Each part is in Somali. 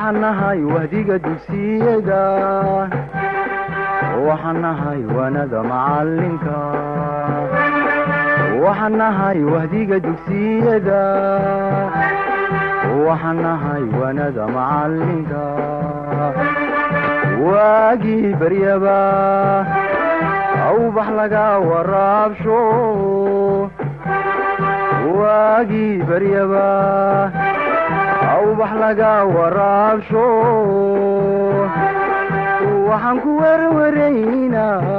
waxaan nahay wahdiga dugsiyada waxaan nahay waanada macalinka waxaan nahay wahdiga dugsiyada waxaan nahay waanada macalinka waagii baryaba awbax laga waraabsho waagii baryaba awbax laga waraabsho waxaan ku werwaraynaa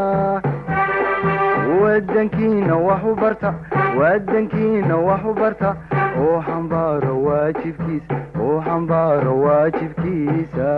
wadankiina wax u barta wadankiina wax u barta oo xambaaro waajibkiisa oo xambaaro waajibkiisa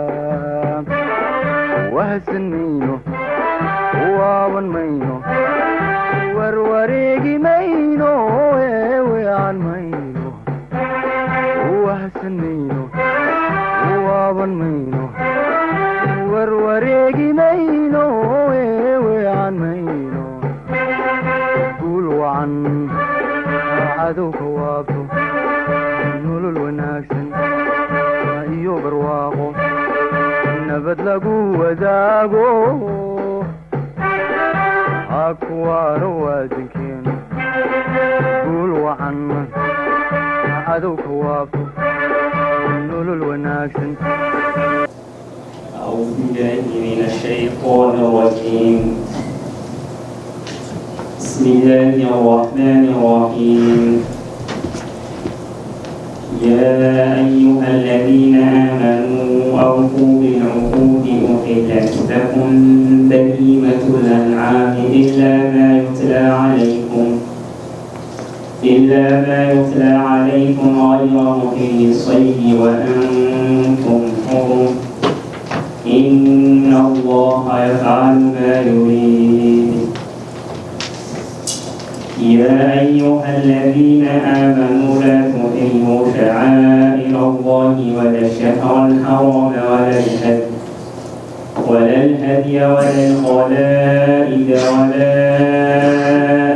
wahadsan mayno waaban mayno warwareegi mayno eewean mayno wahadsan mayno waaban mayno warwareegi mayno eewean mayno guul wacan cadowka waabto nolol wanaagsan iyo barwaaqo nabad lagu wadaago hakuwaaro waadankeenu guul wacan cadowka waabto nolol wanaagsan أعوذ بالله من الشيطان الرجيم بسم الله الرحمن الرحيم يا أيها الذين آمنوا أوفوا بالعقود أحلت لكم بهيمة الأنعام إلا ما يتلى عليكم إلا ما يتلى عليكم غير محل الصيد وأنتم حرم إن الله يفعل ما يريد يا أيها الذين آمنوا لا تحلوا شعائر الله ولا الشهر الحرام ولا الهدي ولا الهدي ولا القلائد ولا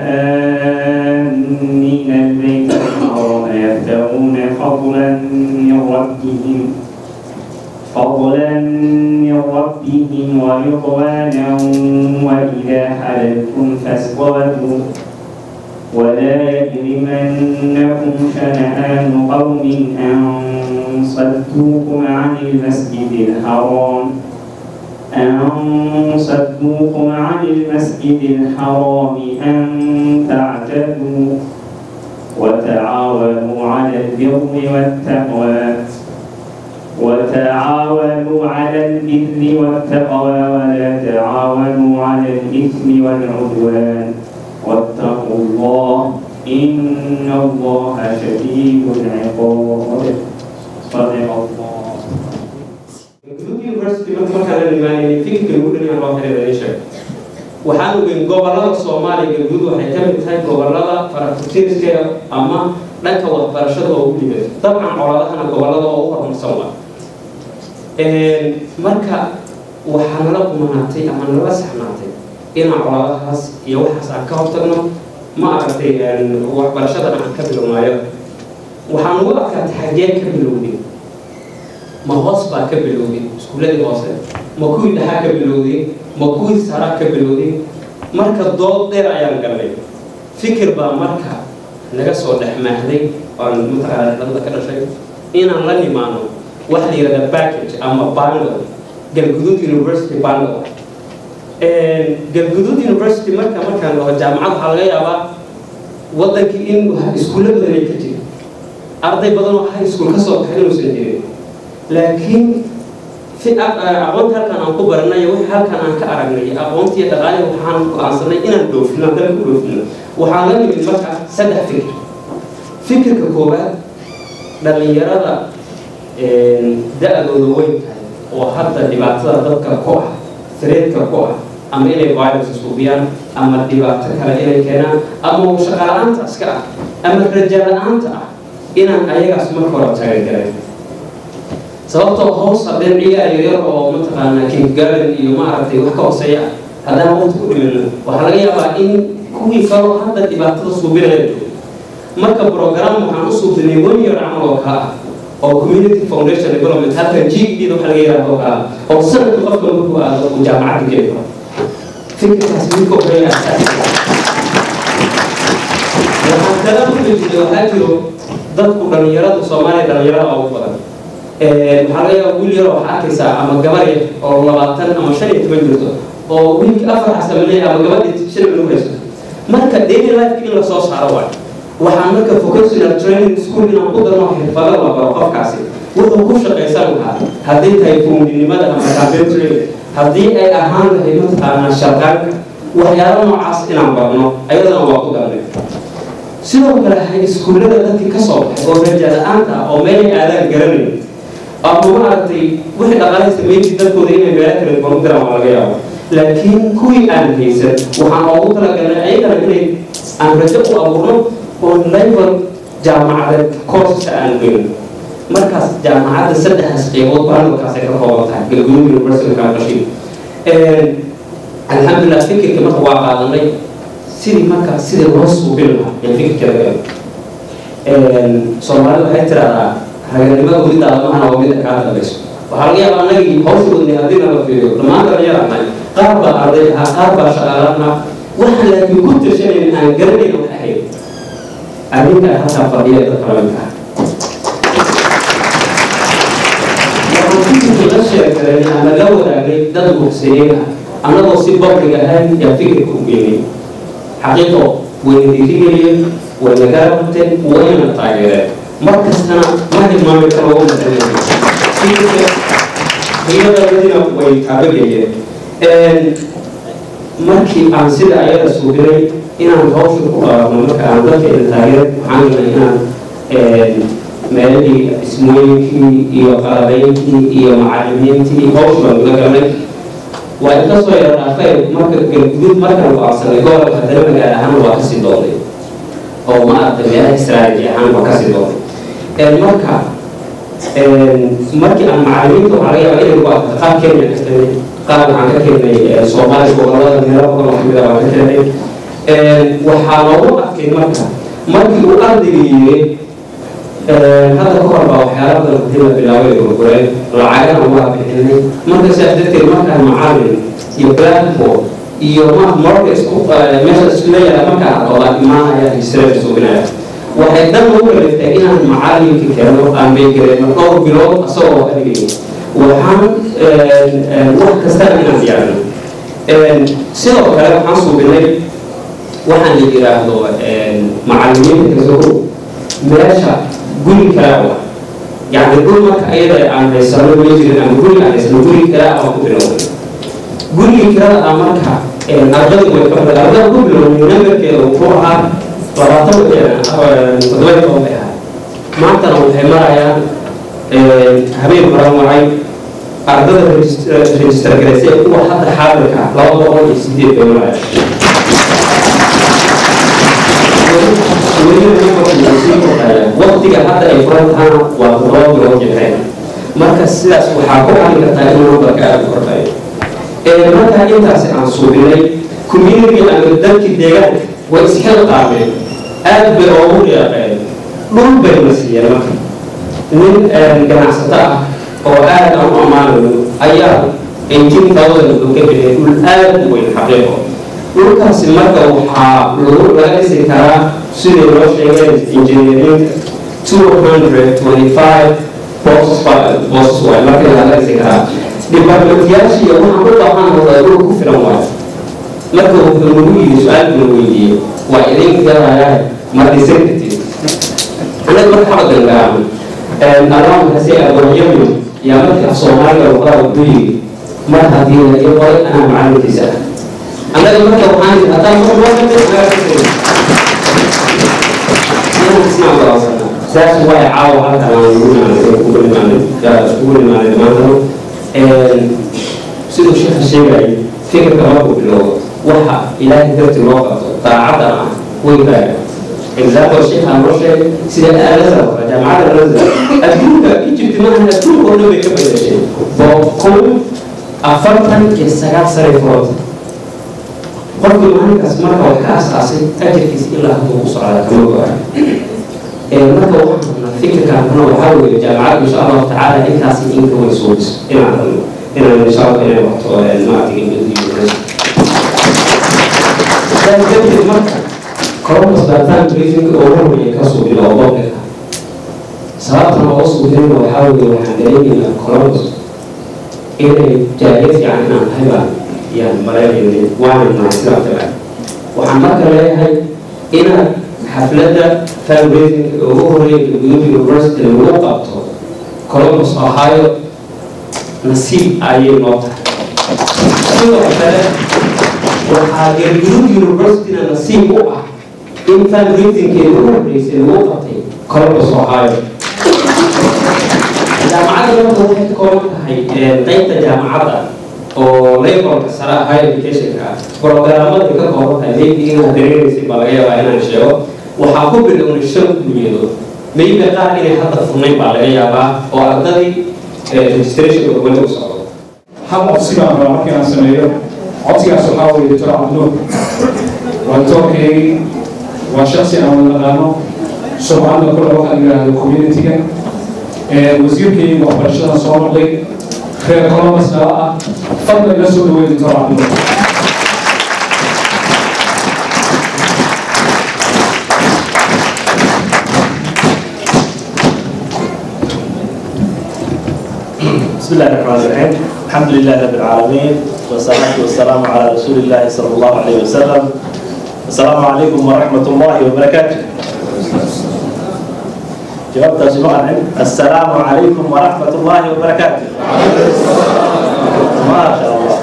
آمين البيت الحرام يبتغون فضلا من ربهم فضلا من ربهم ورضوانا وإذا حللتم فاصطادوا ولا يجرمنكم شنآن قوم أن صدوكم عن المسجد الحرام أن صدوكم عن المسجد الحرام أن تعتدوا وتعاونوا على البر والتقوى وتعاونوا على البر والتقوى ولا تعاونوا على الإثم والعدوان واتقوا الله إن الله شديد العقاب صدق الله university marka markaan la nimaanay fikirka lagu dhinaca loo xiriira isha waxaan ogeyn gobolada soomaaliya galguud waxay ka mid tahay gobolada farakutiirka ama dhanka waxbarashada oo u dhibay dabcan coladahana gobolada oo u horumarsan waa marka waxaa nala kumanaatay ama nala saxnaatay inaan coladahaas iyo waxaas aan ka hortagno ma aragtay waxbarashadana aan ka bilownaayo waxaan ugu adkaatay xaggee ka bilowday ma hoos baa ka bilowday iskuuladii hoose ma kuwii dhaxaa ka bilowday ma kuwii saraa ka bilowday marka dood dheer ayaan galnay fikir baa marka naga soo dhex maahday aan mataqaana dhadada ka dhashay inaan la nimaano wax la yidhahda package ama bundle galguduud university bundle galguduud university marka markaan dhaho jaamacad waxaa laga yaabaa waddankii in iskuulla badan ay ka jira arday badan oo high school ka soo baxay inuusan jirin laakiin si aqoonta halkan aan ku baranay wixii halkan aan ka aragnay aqoontiiyo dhaqaalihi waxaan go-aansanay inaan dhoofino dalka ku dhoofino waxaan la nimid marka saddex fikir fikirka koowaad dhallinyarada da-dooda weyn tahay oo hadda dhibaatada dadka ku ah sareedka ku ah ama inay virus suubiyaan ama dhibaato kale inay keenaan ama shaqala-aanta iska ah ama raja la-aanta ah inaan ayagaas marka hore tagagalay sababtoo hoos haddeen ciyaar yaryar oo mataqaanaa kingarden iyo maaragtay wax ka hooseeya ah haddaan waqti ku dhimino waxaa laga yaabaa in kuwii kaloo hadda dhibaatada suubinaya joogo marka program waxaan u suubinay one year camal oo kaa ah oo community foundation development halkan ged waxa laga yidhahdo oo kala oo sanadka qofka markuu aado uu jaamacadda geli karo fikirkaas midka horeeya waxaan kala ujeeday waxaa jiro dadku dhalinyaradu soomaaliya dhalinyarada ugu badan waxaa laga yaaba wiil yar waxaa arkaysaa ama gabar yar oo labaatan ama shan iyo toban jirto oo wiilka afar xasamaley ama gabadhii shan minug haysto marka daily life in lasoo saaro waay waxaan marka vocational training school inaan ku darno xirfado la baro qofkaasi wuxuu ku shaqaysan lahaa haddii tahay fuundinimada ama carpentry haddii ay ahaan lahayd mataqaanaa shaqaanka waxyaalo noocaas inaan barno ayadana waa ku darnay sidoo kale hay iskuullada dadkii ka soo baxay oo raja la-aanta ah oo meelay aadaan garanayn ama maaragtay wixii dhaqaale sameynti dadkooda inay meelo kala duwan u diraan waa laga yaabo laakiin kuwii aan haysan waxaan oogu talagalnay ayagana inay aan rajo u abuurno oo level jaamacadeed courseska aan gelin markaas jaamacadda saddexdaas qeybood baanalkaas ay ka kooban tahay galgudug university kaaqashin alxamdulilah fikirka marka waa qaadanay sidii marka sidii loo suubin lahaa ee fikirka laga soomaalida waxay tiraahdaa raganimada welidaada mahana waa mida kaa dambayso waxaa laga yaabaa anagii hawshoodni haddii nala fiiriyo dhammaan dhalinyaraanahay qaar baa arday ahaa qaar baa shaqaalaana waxaan laakiin ku tirshanayn aan garanayn wax ahayd arrinta halkaa fadhiya dadka lamidka ah waxaan fikirka la sheekaray ama la wadaagnay dad muqsiniin ah annagoo si babliga ahayn yaa fikirka u geynay xaqiiqo wayna dhiirigeliyeen wayna garabteen wayna taageereen mar kastana ma hilmaami karo u fikirka iyadadina way taabageeyeen markii aan sida ayada suubinay inaan hawsha ku qaadno marka aan dadkeena taageer waxaan galnay inaan meelihii ismooyinkii iyo qalabeynkii iyo macalimiintii hawsha baan gula galnay waa inka soo yara dhaafay marka galgudud markaan go-aansanay gobolka haddana magaal ahaan waa kasii doonay oo ma aragtay meelaha strategy ahaan waa kasii doonay marka markii aan macalimiinta waxaa laga yaabaa inay ku aragta qaab kenya ka keenay qaab waxaan ka keenay soomaaliya gobolada meelo badan oo kamid ah waan ka keenay waxaa loogu arkay marka markii uu ardayga yiri hadda ka hor baa waxyaala badan hadii la bilaabay gurgureen lacagana waa bixinay marka sidaas darteed markaan macalin iyo blackboard iyo marka isku meesha isku leeyahay markaan aqoonaa imaanaya hisrada suginaya waxay dan ugu kaliftay inaan macalinka keeno aan beegareyno dhowr bilood asagoo adigay waxaan wax kastana inaan diyaarino sidoo kale waxaan suubinay waxaan la yidhaahdo macalimiinta kasogo meesha guri kalaa wa yacni dhul marka ayada aan haysano ma jirin ama guri aan haysano guri kalaa aan ku bilowday gurigii kalada ah marka ardada way ka badan ardada ku bilowday nambarkeeda wuxuu ahaa labaatan toddoba toban bay ahaa maantana waxay marayaan habeen horan wacay ardada register garaysay kuwa hadda xaadirka ah laba boqol iyo sideed bay marayaan waqtiga hadda ay furan tahaana waa toddoba bilood jixeen marka sidaas waxaa ku cali kartaa in numbarka aada u kordhayo markaa intaasi aan suubinay community ama dadkii deegaanka way isxil qaabeen aad bay oogu deeqeen dhul bay na siiyeen marka nin ganacsato ah oo aad aan u ammaanayo ayaa eighteen thousand wuxuu ka bixiyay dhul aad u weyn xaqiiqo dhulkaasi marka waxaa lagu laga dhisi karaa siday loo sheegeen injineerinka two hundred twenty five bosses bosses waay marka laga dhisi karaa dhibaatooyaashii waxaan u baahan lahaa dhul ku filan waayo marka wuxuu nagu yidhi su-aalkuna weydiiyey waa idin galayaa ma dhisan kartid annaga marka xaba gangaamo allaamkasi agoonyamin yaa markii af soomaaliga luqada wuxuu yidhi mar haddii la ii qoray anaa macalinkiisa ah annaga marka waxaan yidhi haddaan mar loo saas waay caawa halkan aan ugu imaanay ugu imaanay ugu imaanay dhammaantano siduu sheekha sheegayay fikirka markuu bilowdo waxa ilaahay darti loo qabto daacadda ah way baaga example sheekha noo sheegay sida alazar jaamacadda alazar adduunka egypt maahan adduunka oo dhan bay ka bedeshay boqol afartan iyo sagaal sare furanta qofkii maalinkaas marka wax ka asaasay ajarkiisa ilaa hadduu ku socdaa kama go-ay marka waxaan rabnaa fikirkaankuna waxaa weeye jaamacaddu insha allahu tacaala intaasi inka way suulis inaan inaan insha allah inay wato maaragtay university kadib marka columbus baaritaan briefing oo hormaya ka suubila oo bobliga sababtan oo suubinina waxaa weeye waxaan dareemaynaa columbus inay jaaliya fiican inaan tahay baan yaan maleynaynin waana nahay sidaa filan waxaan marka leeyahay inaad xafladda fundraising ugu horeeya galguduud university lagu qabto columbus ohio nasiib ayay noo tahay sidoo kale waxaa galguduud universityna nasiib u ah in fundraisingkeeda ugu horreysay lagu qabtay columbus ohio jaamacadda marka waxay ka kooban tahay qaybta jaamacadda oo levelka sare ah higher educationka ah programmada ay ka kooban tahay maybe inaad dareereysay baa laga yaabaa inaan sheego waxaa ku bilownay shan kulmiyadood maybe qaar inay hadda furnayn baa laga yaabaa oo ardadii registrationka weli u socdo hal codsi baan rabaa markii aan sameeyo codsigaas waxaa weeye doctor cabdinuur waa doctorkeygii waa shaksi aan wada naqaano sumcadda kule waxaa la yidhaahdo community-ga wasiirkeygii waxbarashadan soo noqday reer columbus nala ah fadlan la soo dhaweey doctor cabdinuur بسم الله الرحمن الرحيم الحمد لله رب العالمين والصلاة والسلام على رسول الله صلى الله عليه وسلم السلام عليكم ورحمة الله وبركاته جوابت سمعنا السلام عليكم ورحمة الله وبركاته ما شاء الله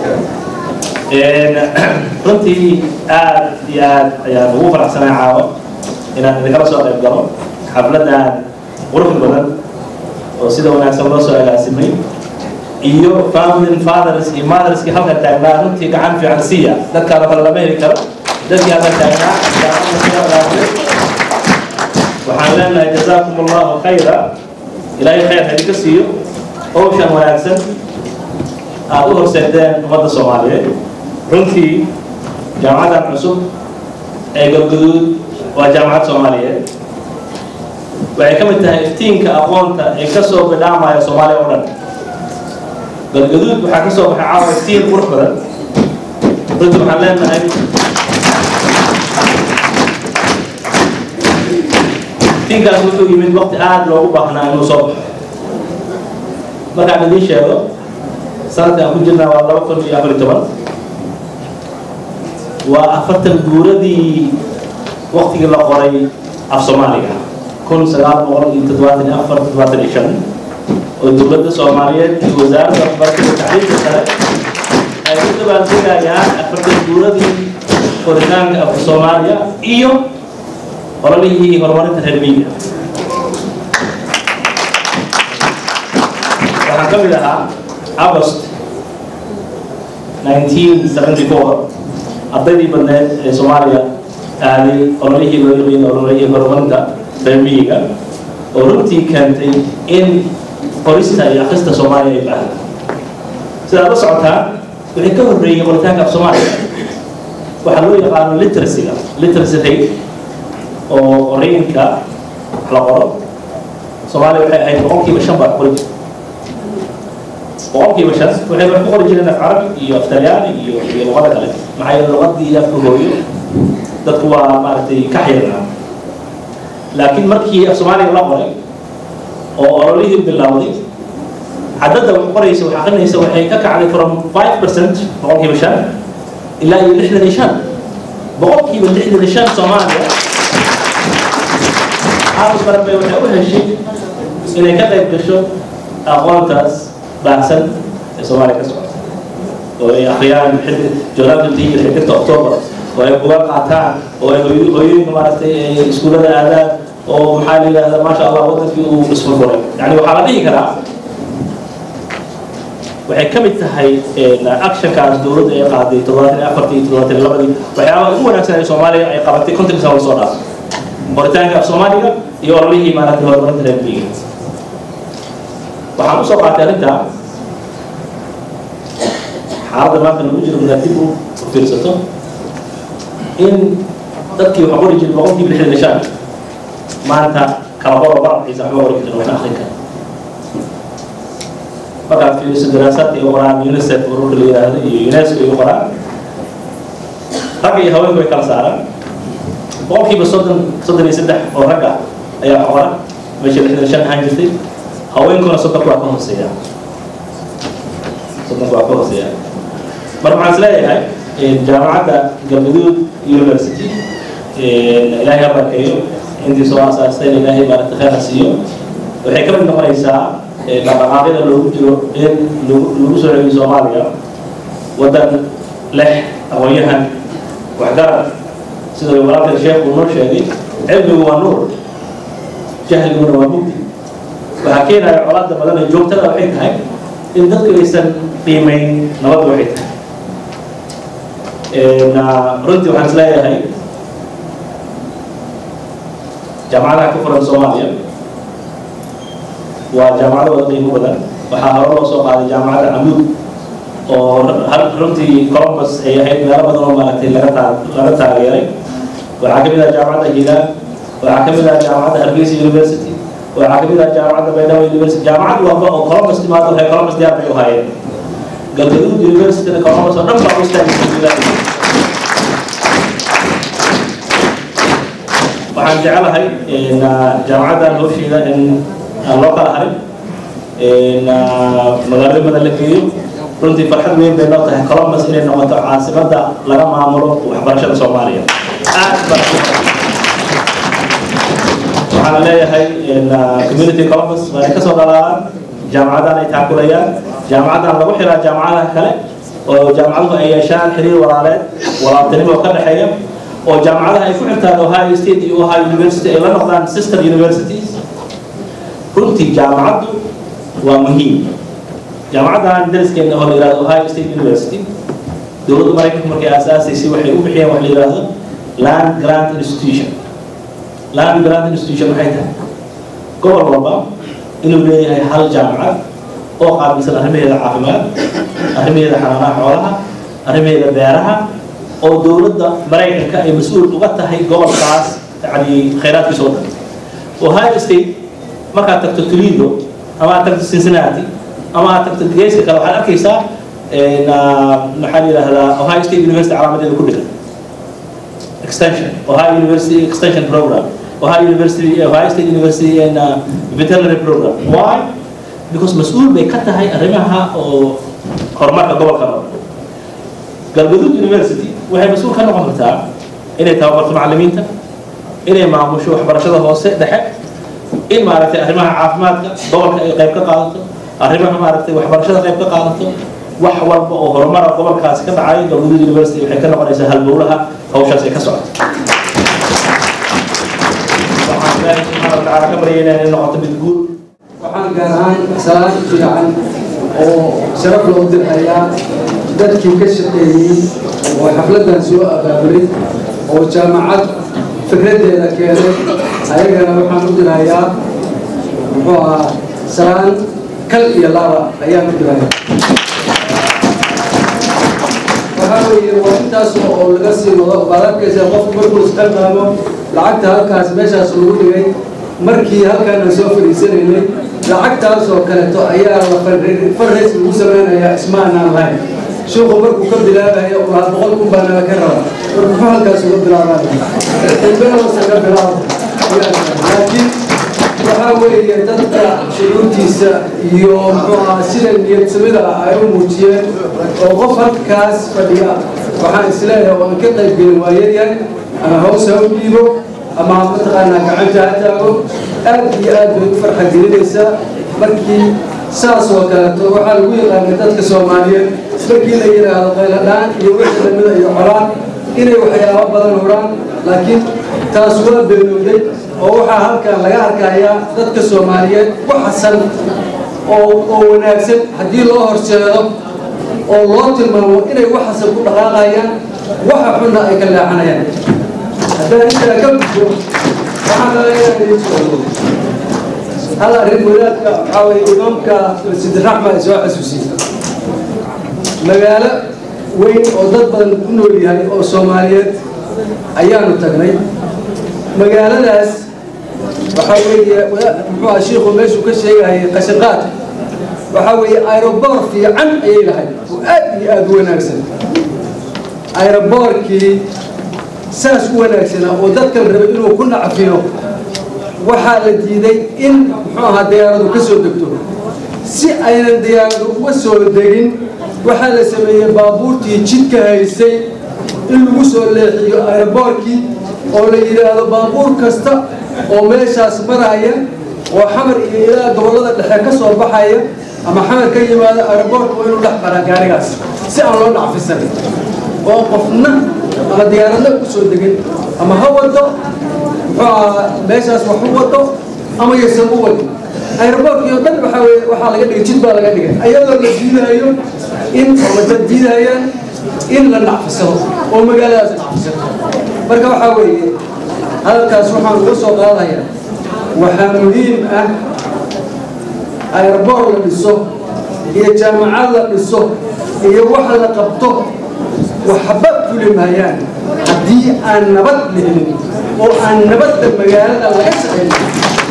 runtii aad iyo aad ayaan ugu faraxsanay caawo inaan idinkala soo qayb galo xafladaan qurux badan oo sida wanaagsan loo soo agaasimay iyo founding fathers iyo motherskii halka taagnaa runtii gacan fiican siiya dadkaana kale lama heli karo dadkii halka taagnaa waxaan leenahay jazaakum allahu khayra ilaahay khayr ha idinka siiyo howshan wanaagsan aad u horseedeen ummadda soomaaliyeed runtii jaamacadan cusub ee galguduud waa jaamacad soomaaliyeed waxay ka mid tahay iftiinka aqoonta ee ka soo bidhaamaya soomaaliya oo dhan galgaduud waxaa ka soo baxay caawa iftiin qurux badan runtii waxaan leenahay iftiinkaas wuxuu yimid waqti aada loogu baahnaa inuu soo baxo markaan idiin sheego sanadka aan ku jirnaa waa laba kun iyo afar iyo toban waa afartan guuradii waqtigii la qoray af soomaaliga kun sagaal boqol iyo toddobaatan iyo afar toddobaatan iyo shan oo dowladda soomaaliyeed iyo wasaaradda waxbarashada tacliinta sare ay u dabaaldegayaan afartan guuradii koritaanka afka soomaaliya iyo ololihii horumarinta reer miyiga waxaan ka mid ahaa agost 1974 ardaydii badneed ee soomaaliya aaday ololihii loo yaqiin ololihii horumarinta reer miyiga oo runtii keentay in qorista iyo akrista soomaaliya ay baahda sidaad la socotaa wixii ka horreeyey qoritaanka af soomaaliya waxaa loo yaqaano literacyga literacy rate oo qorayinka wax la qoro soomaaliya waxay ahayd boqolkiiba shan baa qori jirta boqolkiiba shan waxay wax ku qori jireen af carabi iyo af talyaani iyo iyo luqada kale maxaa yeele luqadii afka hooyo dadku waa maaragtay ka xirnaa laakiin markii af soomaaliga la qoray oo ololihii bilowday cadadda wax qoraysa wax akrinaysa waxay ka kacday from five percent boqolkiiba shan ilaa iyo lixdan iyo shan boqolkiiba lixdan iyo shan soomaaliya xaafis baranbay waxay u heshay inay ka qayb gasho aqoontaas baahsan ee soomaaliya ka socota oo ay akhriyaan jooraalka iyo xidhirta octoobar oo ay buga qaataan oo ay hooyooyinka maaragtay ay iskuullada aadaan oo maxaa la yidhahdaa maasha allah wadankii uu isfurfuray yani waxaa la dhihi karaa waxay ka mid tahay actionkaas dowladda ay qaaday toddobaatan iyo afartii iyo toddobaatan iyo labadii waxyaabaha ugu wanaagsan ee soomaaliya ay qabatay kontonka sano lasoo dhaafay qoritaanka af soomaaliga iyo ololihii maaragtay horumarinta reer miyiga waxaan usoo qaatay arrinta xaaladda maanta lagu jiro inaad dib u fiirsato in dadkii waxa qori jiray boqolkiiba lixdan iyo shan maanta kala qoro barabkiisa waxba qori karin waxna akrin kara markaad fiiriso daraasaadka iyo qoraan unicef ururka la yidhaahdo iyo unesco iyo qoraan ragga iyo haweenku way kala saaraan boqolkiiba soddon soddon iyo saddex oo rag ah ayaa qora meesha lixdan shan ahaan jirtay haweenkuna soddonku waa ka hooseeya soddonku waa ka hooseeya marka waxaan isleeyahay jaamacadda galgaduud university ilaahay ha barkeeyo intii soo asaastayna ilaahay maaragta khayr ha siiyo waxay ka mid noqonaysaa dhaqdhaqaaqyada loogu jiro in lagu soo celiyo soomaaliya waddan leh aqoon-yahan waxgarad sida walaalkan sheekhu noo sheegay cilmigu waa nuur jahliguna waa mugdi waxaa keenaya colaada badan ee joogtada waxay tahay in dadku aysan qiimayn nabadda waxay tahay runtii waxaan isleeyahay jaamacadaha ku furan soomaaliya waa jaamacado wada qiimo badan waxaa hore loo soo qaaday jaamacadda camuud oo runtii columbus ay ahayd meelo badan oo maaragtay laga taa laga taageeray waxaa ka mid ah jaamacadda hilaan waxaa ka mid ah jaamacadda hargeysa university waxaa ka mid ah jaamacadda baydhabo university jaamacad walba oo columbus timaado waxay columbus diyaar bay u hayeen galgaduud universityna columbus oo dhan baa u istaagaysa waxaan jecelahay jaamacaddan howsheeda in aan loo kala harin magaalada badan la geeyo runtii farxad weyn bay noo tahay columbus inay noqoto caasimadda laga maamulo waxbarashada soomaaliya aad baa waxaan leeyahay community columbus waa ay kasoo dhalaalaan jaamacaddan ay taakulayaan jaamacaddan lagu xiraa jaamacadaha kale oo jaamacaduhu ay yeeshaan xiriir walaaleed walaaltinimo ka dhexeeya oo jaamacadaha ay ku xirtaan ohio state iyo ohio university ay la noqdaan sister universities runtii jaamacaddu waa muhiim jaamacaddan dariskeena oo la yihahdo ohio state university dowladda maraykanka markay aasaasaysay waxay u bixiyeen wax la yidhaahdo land grant institution land grant institution maxay tahay gobol walba inuu leeyahay hal jaamacad oo qaabilsan arrimaheeda caafimaad arrimaheeda xanaanaha xoolaha arrimaheeda beeraha oo dowladda maraykanka ay mas-uul uga tahay gobolkaas yani khayraadkiisa oo dhan ohio state markaad tagto toledo ama aad tagto cincinnati ama aad tagto geeska kale waxaad arkaysaa maxaa la yidhahdaa ohio state university calaamadeeda ku dhigan extension ohio university extension program ohio university ohio state university and uh, veterinary program why because mas-uul bay ka tahay arrimaha oo horumarka gobolka oo galgaduud university waxay mas-uul ka noqon kartaa inay tababarto macallimiinta inay maamusho waxbarashada hoose dhexe in maaragtay arrimaha caafimaadka gobolka ay qayb ka qaadato arrimaha maaragtay waxbarashada qayb ka qaadato wax walba oo horumara gobolkaasi ka dhacay galgaduud university waxay ka noqonaysaa halbowlaha hawshaas ay ka socoto waxaan ilaahay subxaana wa tacaala ka baryaynaa inay noqoto mid guul waxaan gaar ahaan salaad fiican oo sharaf loo dirhayaa dadkii ka shaqeeyey oo xafladdan soo abaabulay oo jaamacad fikraddeeda keenay ayagana waxaan u dirhayaa muxuu ahaa salaan kal iyo laba ayaan u dirhayaa waxaa weeye waa intaas oo laga sii wado baad arkaysaa qofku markuu isqalqaamo lacagta halkaas meeshaas lagu dhigay markii halkaan aan soo fadhiisanaynay lacagtaas oo kaleeto ayaa la farrays lagu samaynayaa ismaanaan lahayn sheekhu markuu ka bilaabayo waa boqol kun baa naga ka raba war muxuu halkaas uga bilaabaa ilbahoosa ka bilaabo laakiin waxaa weeye dadka shuruurtiisa iyo muxuu ahaa sida niyadsamida ah ay u muujiyeen oo qof halkaas fadhiya waxaan isleeyahay oo aan ka qayb gelin waa yaryahay ama hoos ha u dhiibo ama mataqaanaa gacanta ha taago aad iyo aad bay u farxa gelinaysaa markii saas oo kaleeto waxaa lagu yaqaana dadka soomaaliyeed markii la yidhaahdo qayladhaan iyo wixii lamida iyo colaan inay waxyaabo badan huraan laakiin taas waa beelowday oo waxaa halkan laga arkayaa dadka soomaaliyeed ku xasan oo oo wanaagsan haddii loo horseedo oo loo tilmaamo inay wax xasan ku dhaqaaqayaan waxa xunna ay ka leexanayaan haddaan intaa ka gudbo waxaan dalayaa idin socdo hal arrin wadaadka waxaa weye imaamka sidiraxma ay soo xasuusiyey magaalo weyn oo dad badan ku nool yahay oo soomaaliyeed ayaanu tagnay magaaladaas waxaa weeye muxuu aha shiikhu meeshuu ka sheegahayay qashinqaadka waxaa weeye aeroboor fiican ayay lahayd oo aad iyo aada u wanaagsan aeroboorkii saas u wanaagsanaa oo dadkan rabay inuu ku nacfiyo waxaa la diiday in muxuu ahaa diyaaradu ka soo degto si aynan diyaaradu uga soo degin waxaa la sameeyey baabuurtii jidka haysay in lagu soo leexiyo aeroboorkii oo la yidhaahdo baabuur kasta oo meeshaas maraya oo xamar iyo ilaa gobollada dhexe ka soo baxaya ama xamar ka yimaado aeroboorka waa inuu dhex maraa gaarigaas si aan loo dhacfisan oo qofna ama diyaaradna ku soo degin ama ha wado muxuu ahaa meeshaas wax u wado ama yaysan u wadin aeroboorkii oo dhan waxaa weye waxaa laga dhigay jid baa laga dhigay ayadoo la diidahayo in ama dad diidahayaan in la nacfisado oo magaaladaas nacfisato marka waxaa weeye hadalkaas waxaan uga soo qaadayaa waxaa muhiim ah aeroboor la dhiso iyo jaamacad la dhiso iyo wax la qabto waxba fuli maayaan haddii aan nabad la helin oo aan nabadda magaalada laga shaqaynin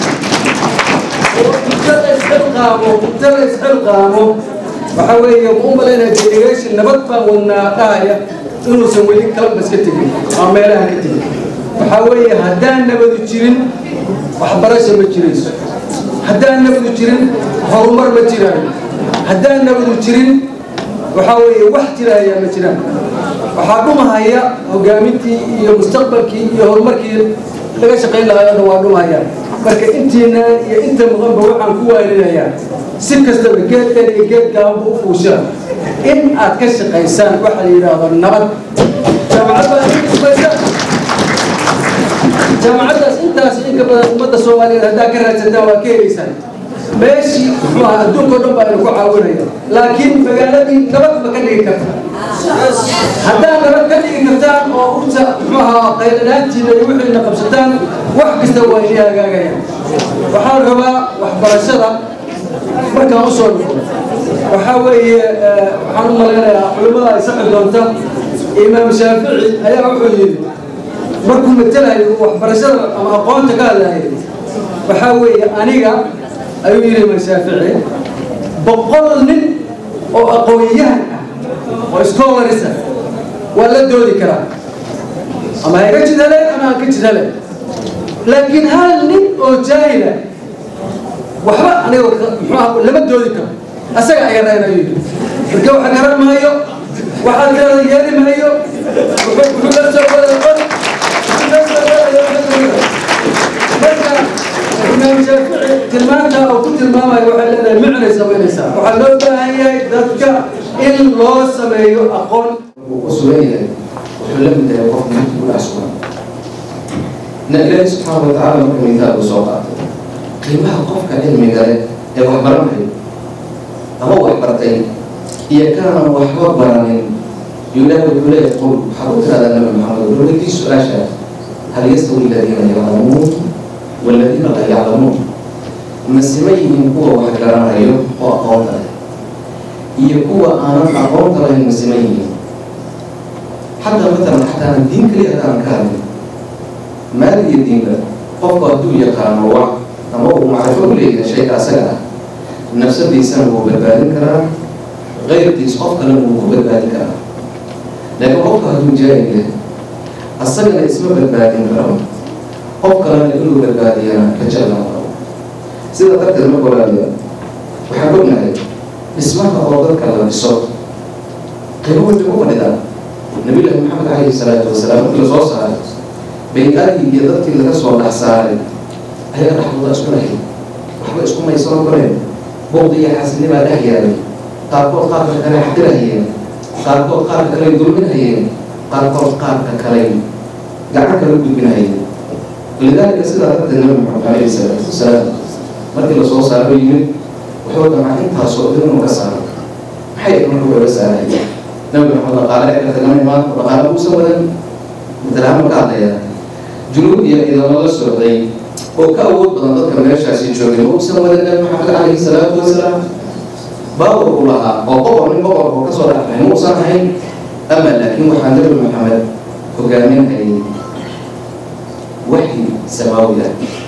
oo inta la isxilqaamo inta la isxilqaamo waxaa weeye ma u malaynaya delegation nabad baan wadnaa dhahaya inuusan weli kalabas ka tegin ama meelaha ka tegin waxaa weeye haddaan nabadu jirin waxbarasha ma jirayso haddaan nabadu jirin horumar ma jiraayo haddaan nabadu jirin waxaa weeye wax jiraya ma jiraan waxaa dhumahaya hogaamintii iyo mustaqbalkii iyo horumarkii laga shaqayn lahaayona waa dhumahaya marka intiina iyo inta muqanba waxaan ku waalinayaa si kastaba geedkan iyo geedkaanba u fuusha in aad ka shaqaysaan waxa la yidhaahdo nabad jaamacad baa idin dhismaysa jaamacaddaas intaas inka badan ummadda soomaaliyeed haddaa ka raadsataan waa ka helaysaan meeshii muxuu ahaa adduunka o dhan baa idinku caawinaya laakiin magaaladii nabad ma ka dhigi karta haddaad nabad ka dhigi kartaan oo urta muxuu ahaa qaylanaantiina iyo wixiina qabsataan wax kasta waa idin hagaagaya waxaan rabaa waxbarashada markaan u soo noqdo waxaa weeye waxaan u malaynayaa culimmada ay saxi doonta imaam shaafici ayaa wuxuu yidhi markuu matelayo waxbarashada ama aqoonta ka hadlayo waxaa weeye aniga ayuu yidhi imaam shaafici boqol nin oo aqoon-yahan ah oo scholars ah waa la doodi karaa ama ha iga jid heleen ama aan ka jid helen laakiin hal nin oo jaahila waxba aniga muxuu lama doodi karo asaga ayaa reyn ayuu yidhi marka waxa garan maayo waxaad tirada yeeli maayo wuxuu la soo wada qor marka imaam shaafici tilmaanta oo ku tilmaamayo waxay leedahay micnay samaynaysaa waxaa loo baahan yahay dadka in loo sameeyo aqoon uu ku sugan yahay wuxuu la mid yahay qof mid ku dhex sugan na ilaahi subxaana wa tacaala marka miitaalku soo qaatay qiimaha qofka cilmiga leh ee wax baranayo ama wax bartay iyo kaanan waxba baranin yuu ilaahi wuxuu leeyahay qul waxaad u tiraahdaa nabi maxamed wuxuu leeyahay su-aasha hal yastawi aladiina yaclamuun والذين لا يعلمون ma sima yihiin kuwa wax garanayo oo aqoonta leh iyo kuwa aanan aqoonta lahayn ma sima yihiin xataa matalan xataa diin kaliya haddaanan ka hadlin maal iyo diinba qofku hadduu yaqaano wax ama uu macrifo u leeyahay shayga asaga ah nafsadiisana wuu badbaadin karaa qayrkiis qof kalena wuu ku badbaadin karaa laakiin qofku hadduu jaahil yahay asagana isma badbaadin karo qof kalena inuu badbaadiyana ka jeclan karo sida darteed marka walaaliya waxaan ognahay dhismaha oo dadka la dhiso qiimo weyn bay ku fadhidaa nabiyullaahi maxamed calayhi salaatu wasalaam markii lasoo saaray bay-aadii iyo dadkii laga soo dhex saaray ayaa dhexdooda isku lahayd waxba isku maysanoo koreen buuqdi iyo xasilnibaa dhex yaalay qaarkood qaarka kale xaqirahayeen qaarkood qaarka kale dulminhayeen qaarkood qaarka kale gacan kala gudbinhayeen lidaalika sidaa darteed nabi maxamed calayhi salaatu wasalaam markii lasoo saaro yimid wuxuu damcay intaasoo dhan inuu ka saaro maxay marka wuxuu la saaraya nabi maxamed dhaqaale ee tagana imaan dhaqaale uusan wadan matalahaan marka hadlaya junuud iyo ciidamo la socday oo ka awood badan dadka meeshaasi joogay ma uusan wadan nabi maxamed calayhi salaatu wasalaam baawar u lahaa oo boqor nin boqor oo kasoo dhexbay ma uusan ahayn ama laakiin waxaa nabi maxamed hogaaminayay waxyi samaawi ah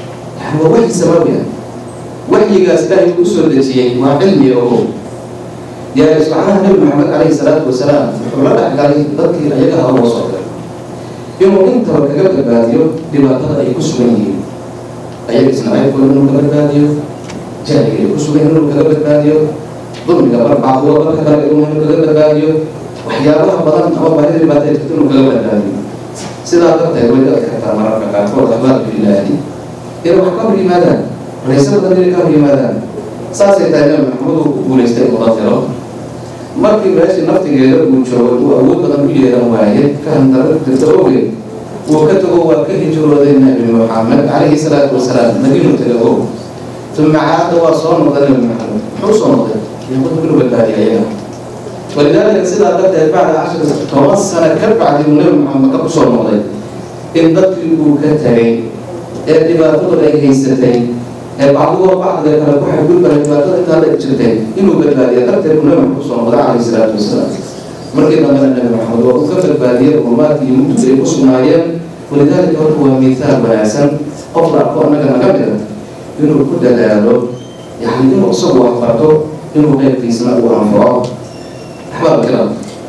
yani waa waxyi samaawi ah waxyigaas ilaahay uu soo dejiyey waa cilmi ogo yaa subxaanaha nabi maxamed calayhi salaatu wasalaam wuxuu la dhexgalay dadkii ayaga ha loo soo diray inuu intaba kaga badbaadiyo dhibaatada ay ku sugan yihiin ayaga isnacaybkooda inuu ka badbaadiyo jahliga ay ku sugan inuu kaga badbaadiyo dulmiga bar bacduwa barka kale inuu kaga badbaadiyo waxyaabaha badan ama baahida dhibaatada jirta inuu kaga badbaadiyo sidaa darteed way dadka kartaa mararka qaarkood axbaabka ilaahi inay wax ka hor yimaadaan rayse badan inay ka hor yimaadaan saasay tahay nabi maxamed uu ku guulaystay uu dafiro markii meeshii naftigeeda uu joogay uu awood badan u yeelan waaye fahamdara jirta ogeed uu ka tago waa ka hijrooday nabi maxamed calayhi salaatu wasalaam madiinu taga og uma caada waa soo noqday nabi maxamed muxuu soo noqday yaqud inuu badbaadiya ayaga walidaalika sidaa darteed bacda cashar toban sano ka bacdi uu nabi maxamed maka kusoo noqday in dadkii uu ka tagay ee dhibaatadu ay haysatay ee bacdigoo bacdiga kale ku xadgudbana dhibaatada intaa la jirtay inuu badbaadiya darteed uu nabi maxamed kusoo noqday calayhi salaatu wasalaam markii dambena nabi maxamed waa uu ka badbaadiyey urumaadkii iyo mugdiga ay ku sugnaayeen walidaalika horta waa miisaal wanaagsan qof la arko annaga naga mida inuu ku dadaalo yani inuu isagu wax barto inuu qeybkiisna uu anfaco axbaab kiram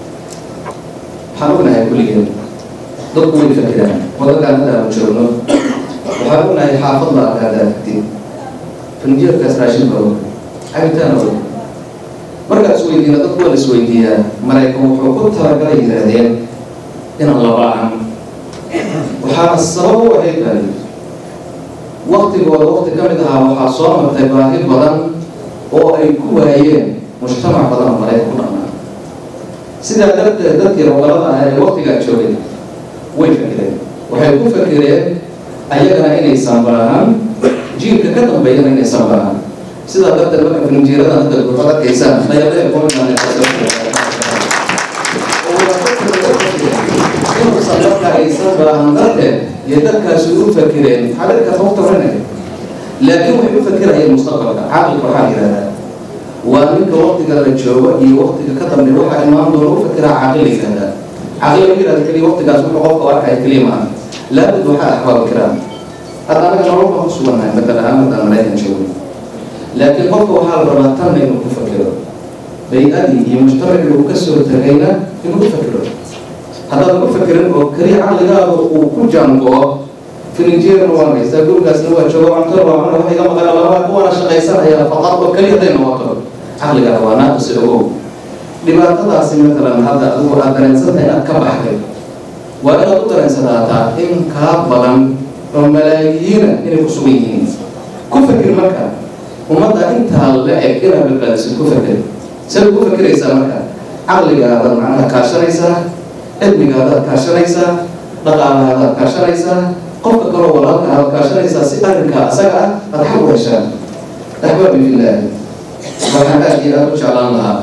waxaan ognahay kulligeen dadku way fakiraan waddankaan hadda aanu joogno waxaan ognahay xaafad la arkaa daafti fanjeerkaas raashin baro cabitaan og markaa isweydiina dadku waa la isweydiiyaa maraykan wuxuu ku talagalay yidhaahdeen inaan la baahan waxaana sabab u ahayd baa waktigooda wakti ka mid ahaa waxaa soo martay baahi badan oo ay ku waayeen mujtamac badan oo maraykan ku dhaqnaa sidaa darteed dadkii rogalada ah ee waktigaa joogay way fakireen waxay ku fakireen ayagana inaysan baahan jiilka ka dambeeyana inaysan baahan sidaa darteed marka filinjiiradan hadda waxaad arkaysaan dayadee inuusan marka aysan baahan darteed iyo dadkaasi u fakireen xadirka sababta warinaya laakiin waxay u fakirayeen mustaqbalka caaqilka waxaa yidhahdaa waa ninka waktiga la joogo iyo waktiga ka dambeeya waxaa imaan doona u fakiraa caaqil la yidhahdaa caaqil la yidhahda keliya waktigaas wuxuu qofka u arkaya keliya maaha laabud waxaa axbaab kiraan hadda anaga nolol baan ku sugannahay madal ahaan haddaan maraykan joogno laakiin qofka waxaa la rabaa tanna inuu ku fakiro bay-adii iyo mujtamacii uu ka soo tagayna inuu ku fakiro haddaadan ku fakirin oo keliya caqligaada uu ku jaango-o filinjeerna waa haystaa gurigaasna waa joogo cuntada waa cuna waxa iga maqan laba kuwana shaqaysanaya faqad oo keliya haday noqoto caqligaada waa naaqisi ogow dhibaatadaasi matalan hadda adigu aad dareensantahay inaad ka baxday waa inaad u dareensanaataa in kaa badan oo malaayiina inay ku sugan yihiin ku fakir marka ummadda intaa la eg inaad badbaadisid ku fakir sidaad ku fakiraysaa marka caqligaadaad macnaha kaashanaysaa cilmigaadaad kaashanaysaa dhaqaalahaadaad kaashanaysaa qofka kaloo walaalka aad kaashanaysaa si arrinkaa asaga ah aada xaq u heshaan axbaabi filaahi waxaan aad iyo aada u jeclaan lahaa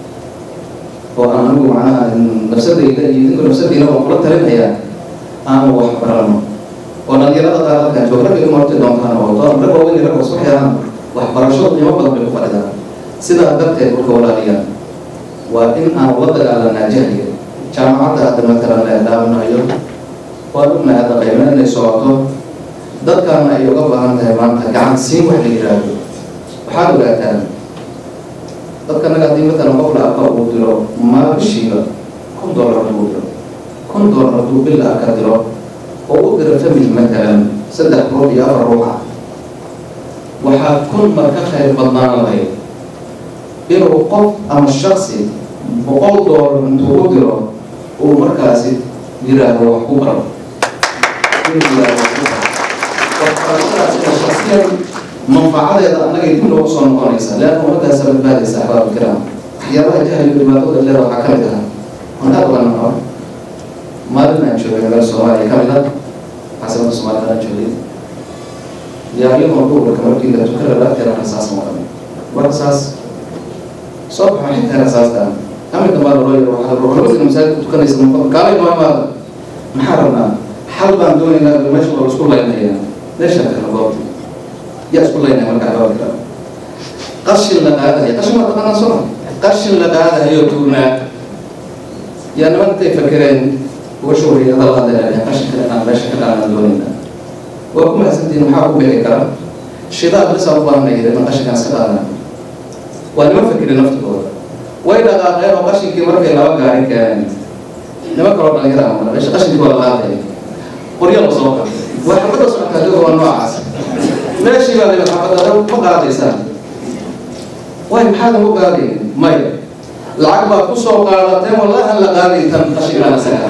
oo aan anigu macnaha nafsadayda iyo idinku nafsadayna waan kula talinayaa aanu wax barano oo dhalinyarada qaar halkaan jooga ragga ima horti doontaan oo doon rag waaweyn rag isku xiraan waxbarasho qiimo badan bay ku fadhidaan sidaa darteed marka walaaliyaan waa in aan la dagaalanaa jahliga jaamacadda hadda matalan la dhaawanayo waan ognahay hadda qaybna inay socoto dadkaana ay uga baahan tahay maanta gacan siin wax la yidhaahdo waxaad ogaataan dadka naga haddii matalan qof la arka uu diro maabishiiba kun dollar hadduu diro kun dollar hadduu bil arka diro oo u diro family matalan saddex ruux iyo afar ruuxa waxaa kun mar ka khayr badnaan lahayd inuu qof ama shaksi boqol dollar intuu u diro uu markaasi yiraahdo wax ku baro inuu yiraahdo wax ku baro waxbarashadaas oo shaksiyan manfacadeeda annagay dib loogu soo noqonaysa leanna ummadaasa badbaadaysa axbaab kiraam waxyaabaha jahliga dhibaatada leeda waxaa ka mid ah aan aad uga naco maalin aan joogay meel soomaaliya ka mid ah caasimada soomaalida aan joogay yaaqyahoo duurka markii la tukada laagteeda rasaas maqan waa rasaas soo baxo xitaa rasaastaan aminka baa loo yaro waxaa ruuxlabadina masaajidka tukanaysa maqan kaalay maamaada maxaa rabnaa xal baan doonaynaa meesha waa isku laynaya meesha kala goobta yaa isku laynaya markaa gabalka qashin la qaadayo qashin waa taqaanaa soo qashin la qaadayo tuurnaa yaa niman intay fakereen uga shuuriya hadal hadalaya qashinka inaan meesha ka qaadaan doonaynaa waa ku mahadsantihiin maxaa ku bixi kara shidaal bisa u baahan yidhi ma qashinkaan iska qaadana waa nima fikri naftigooda way dhaqaaqeen oo qashinkii markay laba gaari keeneen nima kaloo dhalinyara ama meesha qashinkii waa la qaadaya qoryo la soo qabtay waa xabadda socotaa adiga waa noocaas meeshii baa layihi xabadda ma qaadaysaan way maxaad ugu qaadayn maya lacag baad ku soo qaadateen wallahan la qaadayn tan qashinkaan isaga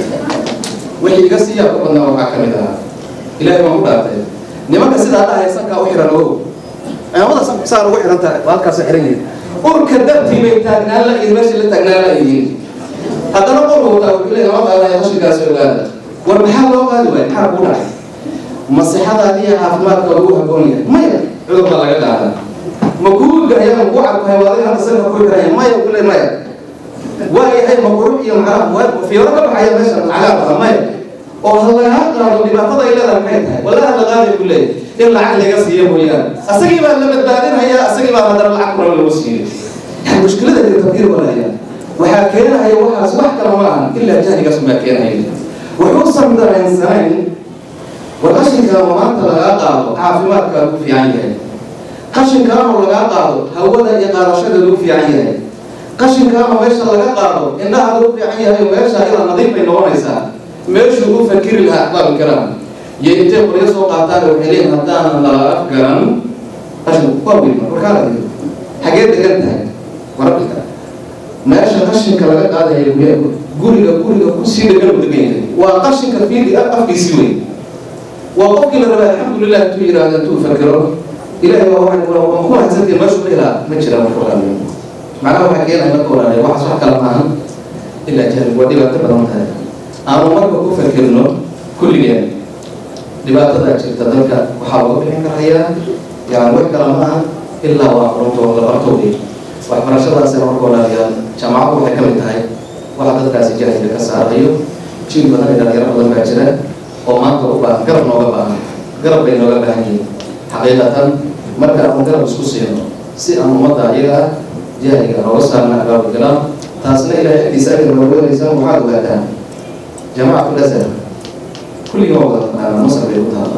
wixii iga siiyaa ku badnaa waxaa ka mid ahaa ilaahay waan ku dhaartay nimanka sidaa dhahay sankaa u xiran ogow ciidamada sanka saa ugu xiran tahay waa halkaas xiran yihiin urka dartii bay taagnaan la yihiin meeshii la taagnaan la yihiin haddana qor wataa wuxuu leeyahay lama qaadaya qashinkaas ogaada war maxaa loo qaadi waaya maxaa kuu dhacay masixadaadi iyo caafimaadka lagu haboon yahay maya cudur baa laga qaadaa ma kuu gaya ma kuu cadkahay waa adiga hadda sanka ku xiranya maya kule maya waa yahay maqruux iyo macnaha fiiro ka baxaya meesha lacagaa badan maya oo ha lagaa qaado dhibaatada ay leedahay maxay tahay wallahi la qaadi ku leeyahay in lacag laga siiyo mooyaane asagii baa la badbaadinaya asagii baa haddana lacag kuran lagu siiyo yani mushkilada iyo tafkiir walaya waxaa keenaya waxaas wax kale ma ahan ilaa jahligaas baa keenaya wuxuusan dareensanayn war qashinkaama maanta lagaa qaado caafimaadkaa ku fiican yahay qashinkaama lagaa qaado hawada iyo qaadashada lagu fiican yahay qashinkaama meesha laga qaado indhaha lagu fiican yahay meesha iyada nadiif bay noqonaysaa meeshuu u fakiri lahaa aqbaal karam iyo intay qoryo soo qaataan waxay leeyihin haddaanan nala afgaran qashin waa wilma warkaala xagee degan tahay wararka meesha qashinka laga qaadaya guriga guriga kusii dhegan u degan yahay waa qashinka fiidi afkiisii wey waa qofkii la rabaa alxamdulilah intuu yidhaahdo intuu fakero ilahay waa waa ku mahadsantiin meeshu ka ilaa ma jira marka walaalayo macnaha waxaa keenaya marka walaalayo waxaas wax kala maahan ilaa jahli waa dhibaato badan tahay aanu marka ku fakirno kulligeen dhibaatada jirta dalka waxaa laga bixin karayaa yani wax kala maaha ilaa waa aqoonto la barto wey waxbarashadaasina marka walaalayaal jaamacaddu waxay ka mid tahay waxa dadkaasi jahliga ka saarayo jiil badan iyo dhalinyaro badan baa jira oo maanta u baahan garab nooga baahan garab bay nooga baahan yihiin xaqiiqatan marka aan garab isku siino si aan ummadda ayaga ah jahliga nooga saarna abaabul galaan taasna ilaahay agtiisa ajir nooga waxaad ogaataan جماعة الأزهر كل يوم أنا مصر بيقولها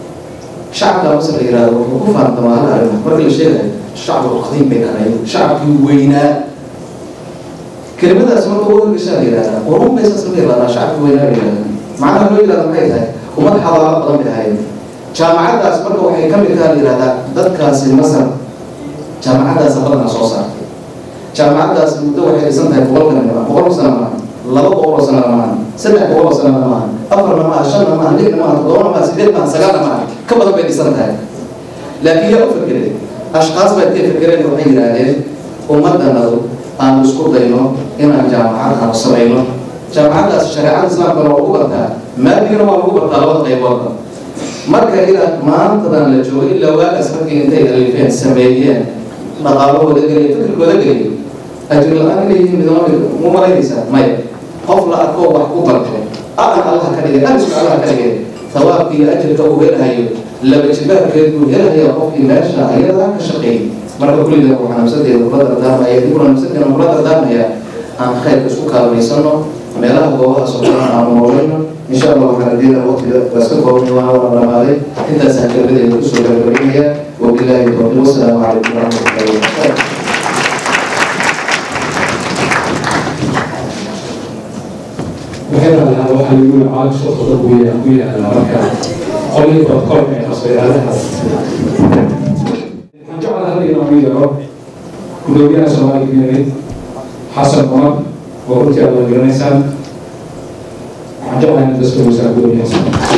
شعب مصر إلى وقوف عند ما أنا مرة الشيء الشعب القديم بين أنا شعب وينا كلمة اسمها تقول رسالة إلى وهم بس اسمه إلى شعب وينا إلى معناها لو إلى ما يتهاي وما حضارة قدام بهاي جامعات أسمرك وحي كم مثال إلى هذا ذكر في مصر جامعات أسمرنا صوصا جامعات أسمرك وحي سنتها فوق كنا فوق سنة laba boqol oo sanana maaha saddex boqol oo sanana maaha afarna maaha shanna maaha lixna maaha toddobana maaha sideed maaha sagaalna maaha ka badan bay dhisan tahay laakiin yaa u fakeray ashkaas baa intay fakereen waxay yidhaahdeen ummaddanadu aan isku dayno inaan jaamacad aanu samayno jaamacaddaas shareecada islaamkana waa lagu bartaa maadigana waa lagu bartaa labada qayboodba marka ilaa maantadan la joogo ilaa waagaas markii intay alifeen sameeyeen dhaqaalahooda geliya fikirkooda geliya ajir la-aan inay yihiin midnimo mu malaynaysaa maya qof la arkoo wax ku barto aqan allah ka dhigay arisku allah ka dhigay thawaabkii iyo ajirka uu helahayo laba jibaarkeed buu helahaya qofkii meesha ayada ka shaqeeyay marka kulliga waxaa nafsadeeda kula dardaarmaya dibuna nafsadeena kula dardaarmaya aan khayrka isku kaalmaysano meelaha goobaha socdana aanu noolayno insha allah waxaan radiina waqtiga waaska koobnay waana wada dhamaaday intaasaan kelmadeeda kusoo gabagabaynaya wabilaahi tawfiiq wasalaamu calaykum waraxmatullahi wabarakaatu waxay raadaan waxaa lagu yihi caalamka shaqada ku yaala ku yaala marka qolihii protocol ee qasbayaaladaas waxaan jeclahay hadda inaan u yeero gudoomiyaha soomaaliya keenay xasan cumar oo runtii aad garanaysaan waxaan jeclahay in daska weysaa gudoomiyaha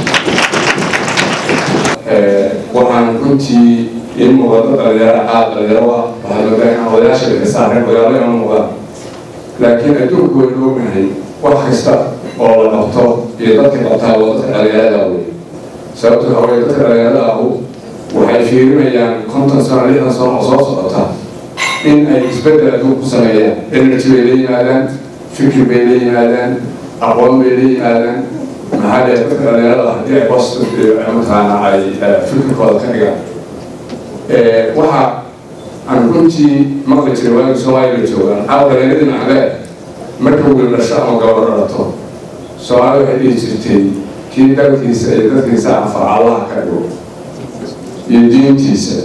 waxaan runtii in muuqato dhalinyaro aad dhalinyaro ah waxaa moodaa in odayaasha laga saareen magaalo inaan muuqdaan laakiin adduunku waynu ognahay wax kasta oo la qabto iyo dadka qabtaa waa dadka dhalinyarada wey sababto waxa weye dadka dhalinyarada ahu waxay fiirinayaan konton sano lixdan sano oo soo socota in ay isbedel adduun ku sameeyaan energy bay la yimaadaan fikir bay la yimaadaan aqoon bay la yimaadaan maxaa dhee dadka dhalinyarada haddii ay bos mataqaana ay fikirkooda ka dhigaan waxa aan runtii maqli jiray waagi soomaaliya la joogaan caawa dhalinyaradi maclee marka wiil dhasho ama gabadho dhalato soomaali waxay dhihi jirtay kii dalkiisa iyo dadkiisa anfaca allaha ka dhigo iyo diintiisa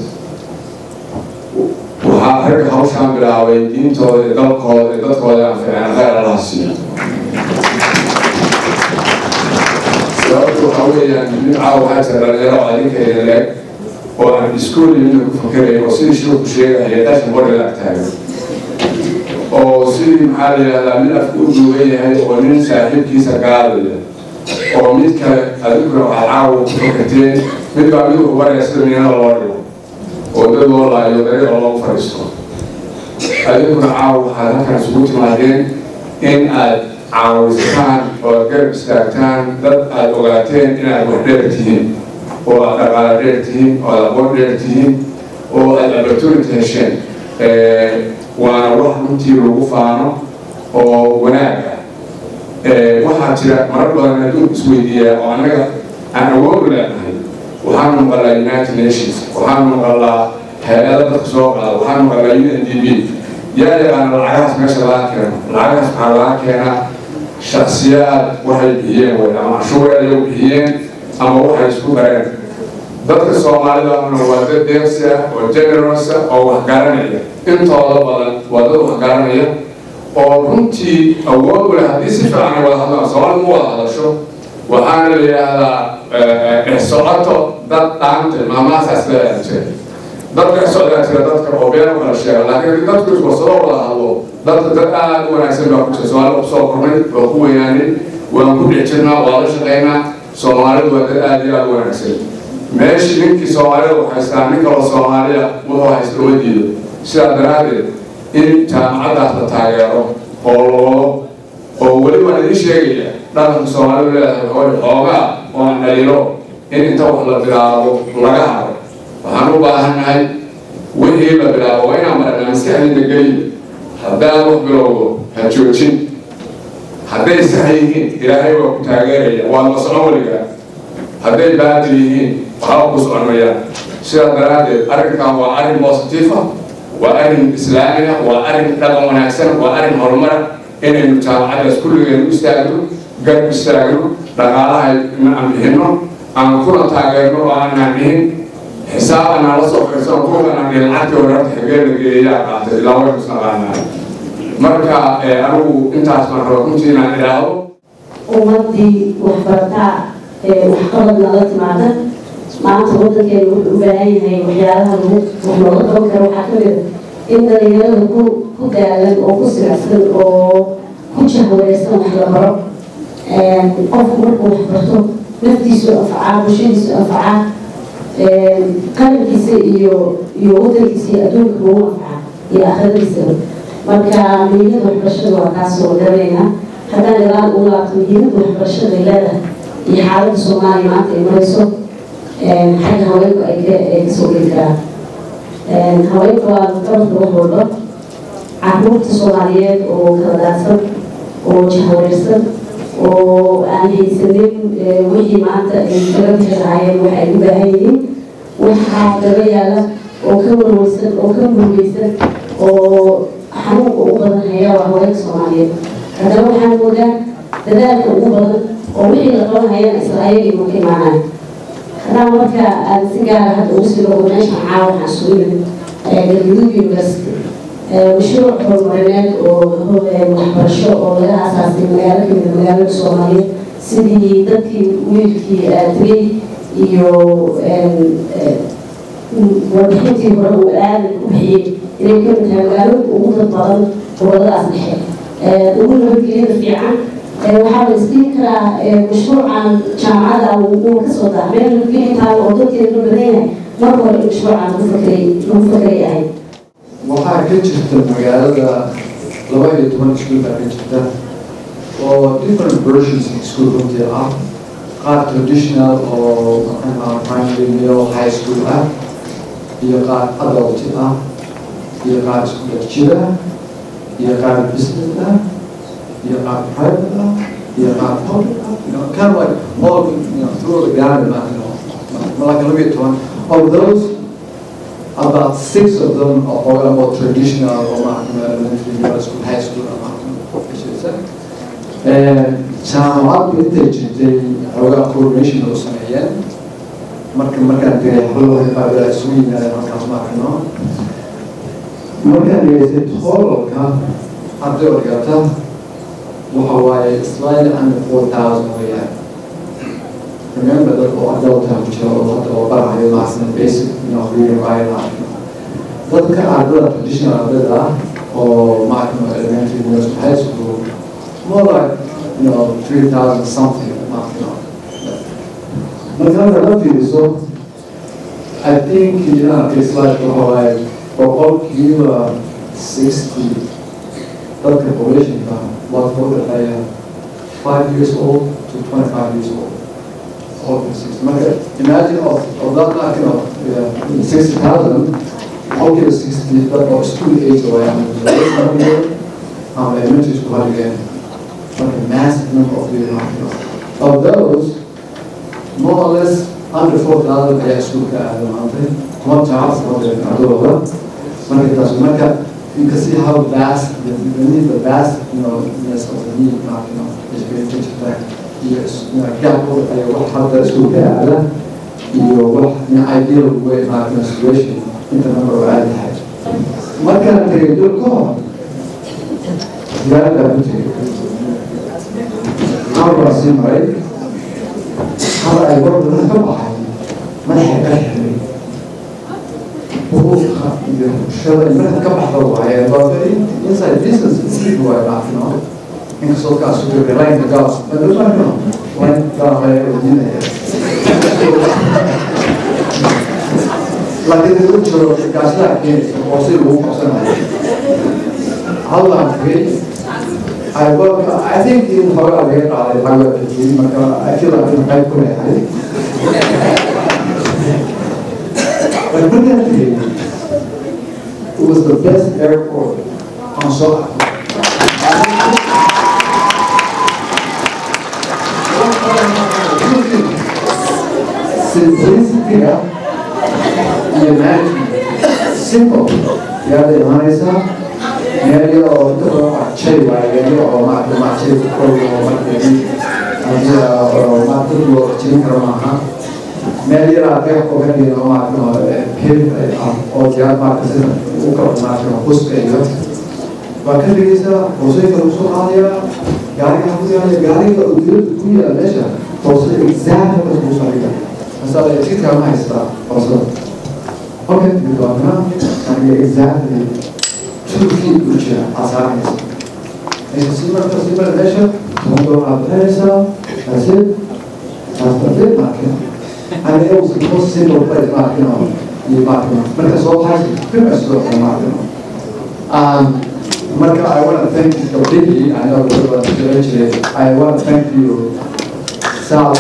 waxaa ragga hawshaan bilaabay diintooda iyo dalkooda iyo dadkooda anficeen khayr allaha siiyo sababta waxaa weeyaan nin caawa waxaa jira dhalinyaro adinkeeda leeg oo aan iskuol imina ku fakerayn oo sidii shirku sheegaya qashin hore la agtaagan oo sidii maxaa la yidhahdaa mid afku u duugan yahay oo nin saaxiibkiisa gaadaya oo mid kale adinkuna waxaad caawa ku fakarteen mid baa mid u baraya sida miinada loo dhigo oo dad loo laayo dariiqa loogu fadhiisto adinkuna caawa waxaad halkan isugu timaadeen in aad caawistaan oo aad garab istaagtaan dad aad ogaateen inaad wax dheer tihiin oo aad dhaqaale dheer tihiin oo aad aqoon dheer tihiin oo aad opportunity hesheen waana wax runtii lagu faano oo wanaag ah waxaa jira marar badan adduunku isweydiiyaa oo annaga aan awood u leenahay waxaanu maqalaa united nations waxaanu maqalaa hay-ada dadka soo qaada waxaanu maqalaa u n d b yaa yaqaana lacagahaas meesha laga keeno lacagahaas waxaa laga keenaa shaksiyaad waxay bixiyeen way ama cashuur ayay bixiyeen ama waxay isku dareen dadka soomaalida waa dad deeqsi ah oo generous ah oo wax garanaya intooda badan waa dad wax garanaya oo runtii awood u leh haddii si fiican ay wada hadlaan soomaalida ma wada hadasho waxaana la yidhaahdaa dhexsocoto dad dhaante maamaasaas leeyahay jira dad dhexsocdaa jira dadka oo been u kala sheega laakiin haddii dadku iswarsado wada hadlo dadka dad aad u wanaagsan baa ku jira soomaalida kusoo kornay waa ku weynaanin waan ku dhex jirnaa waa la shaqaynaa soomaalidu waa dad aad iyo aad u wanaagsan meeshii ninkii soomaalida u haystaa nin kaloo soomaaliya wuxuu haysta uma diido sidaa daraaddeed in jaamacaddaas la taageero oo loo oo weli waan idin sheegaya dhaqanka soomaalidu leedahay hooy xoogaa oo aan dhaliilo in inta wax la bilaabo laga haro waxaan u baahannahay wixii la bilaabo waa inaan marnaa maskaxdiina geliyo haddaan wax bilowdo ha joojin hadday sax yihiin ilaahay waa ku taageeraya waa la socon weligaa hadday baadil yihiin waxba ku soconmayaan sidaa daraaddeed arrinkan waa arrin positive ah waa arrin islaami ah waa arrin dhaqan wanaagsan waa arrin horumara inaynu jaamacadaas kulligeenu istaagno garab istaagno dhaqaalaha aan bixinno aan kuna taageerno oo aanaan dhihin xisaab anaan la soo fiirsano kuwa anaan dhihin lacagtii hore horta xagee la geeyaa qaatay ilaa waynu isnaqaanaa marka anigu intaas baan raba runtii inaan idhaahdo ummadii waxbarataa waxqabad nala timaada maanta wadankeenu wuxuu u baahan yahay waxyaalaha lagu wax looga qaban karo waxaa ka mid in dhalinyarada ku ku daalan oo ku silicsan oo ku jahwareersan wax la baro qofku markuu wax barto naftiisu anfacaa bulshadiisu anfacaa qarankiisa iyo iyo wadankiisa iyo adduunka lagu anfacaa iyo aakhiradiisaba marka muhiimada waxbarashada waa kaas oo garanayna haddaan ilaal u laabto muhiimada waxbarashada ay leedahay iyo xaaladda soomaaliya maanta ay marayso xagga haweenku ay kasoo geli karaan haweenka waa qabanka wax walba caruurta soomaaliyeed oo kala daadsan oo jahwareersan oo aan haysanin wixii maanta ay kaga bixi lahaayeen wax ay u baahan yihiin waxaa daba yaala oo ka warwarsan oo ka murugeysan oo xanuunka ugu badan haya waa haweenka soomaaliyeed haddana waxaan moodaa dadaalka ugu badan oo wixii la qaban hayana isla ayagii ma ka imaanaya haddaan marka aan si gaara hadda ugu sii logo meeshan caawa waxaan sugu yimid galgaduud university mashruuc horumarineed oo waxbarasho oo laga aasaasay magaalo kamid magaalada soomaaliyeed sidii dadkii wiilkii tegey iyo warbixintii hore uu aadan u bixiyey inay kamid tahay magaalooyinka ugu dad badan goboladaas dhexe ugu nabadgelyada fiican waxaa la isdhihi karaa mashruucan jaamacada uu kasoo daa meel nabadgelya taalo oo dadkeeda la badan yahay marka hore in mashruucan lagu fakeray lagu fakeray ahayd waxaa ka jirta magaalada laba iyo toban iskuul baa ka jirta oo different versions of school runtii ah qaar traditional oo maxaa primary middle high school ah iyo qaar adult ah iyo qaar isku dhex jira iyo qaar business ah iyo qaar private ah iyo qaar public ah you know kind of like all you know through the garden you know like laba iyo toban of those about six of them are all about traditional or elementary, middle school, high school, or and jaamacaddu intay jirtay xoogaa coordination oo sameeyeen marka markaan tegay xablada qaabila isugu yimaadeen halkaas ma arkino markaan dhegeystay totalka arday oo dhigata waxa waaye slightly under four thousand weeyaan remember dad oo adulta ku jira oo hadda oo barahayo maasna basic you know reading writing arkino dadka ardada traditional ardada ah oo maarkino elementary university high school more like you know three thousand something maarkino marka hadda la fiiriso I think inaan arkay slide waxa waaye boqolkiiba sixty dadka populationka waa ka udhexeeya five years old to twenty five years old boqolkiiba sixty marka imagine of of that like you know sixty thousand boqolkiiba sixty dad oo school age waayaan ama elementary school hadigeen marka massive number of people of those more or less under four thousand ayaa iskuulka aada maantay kuma jaacad sababta ardadooda marka taas marka you can see how vast the, the need the vast you know ness of the need not you know is very much that yes you know gap ay wax hadda iskuulka aada iyo wax in ideal way not in a situation inta number oo aada tahay markaan tegay dul ka hor diyaarada ku tegay halbaa sii maray hal ay warbana ka baxay madaxa ka xiray buuqa iyo bulshada madaxa ka baxda waaye waa very inside business sleep waaye maafino inkastoo kaas ku jira line gaas madhumarno line gaalaaya wajinaya laakiin ugu jiro gaasdaa keenaysa oo si lagu qabsanayo hallaan tegay I work, I think in Hawaii, I get out of Hawaii, I feel like I'm quite good at it. But look at it, it was the best airport on South Simplicity iyo management, simple. Yada imanaysa, meel oo dadka shay waaye oo maaragtay maaragtay koob oo markii adiga oo maaragtay loo jirin karo maaha meel yar aad ka ogaanayna oo maaragtay pil ah oo diyaar maaragtay sida u kala maaragtay buska iyo waa ka dhigaysaa hoosayka lagu soo qaadaya gaariga ku yaala gaariga uu dibadda ku yaala meesha hoose exact halkaas lagu soo dhiga masala jidkaa ma haystaa hoosada okay midwaana aniga exactly turkii ku jira asaaraysa meesha si marka si marka meesha toban aad bixinaysaa asid aastartid markin and it was the most simple place markin iyo markin marka soo baxaysa pretty much soo markin um marka I want to thank you completely I know that was actually I want to thank you Sal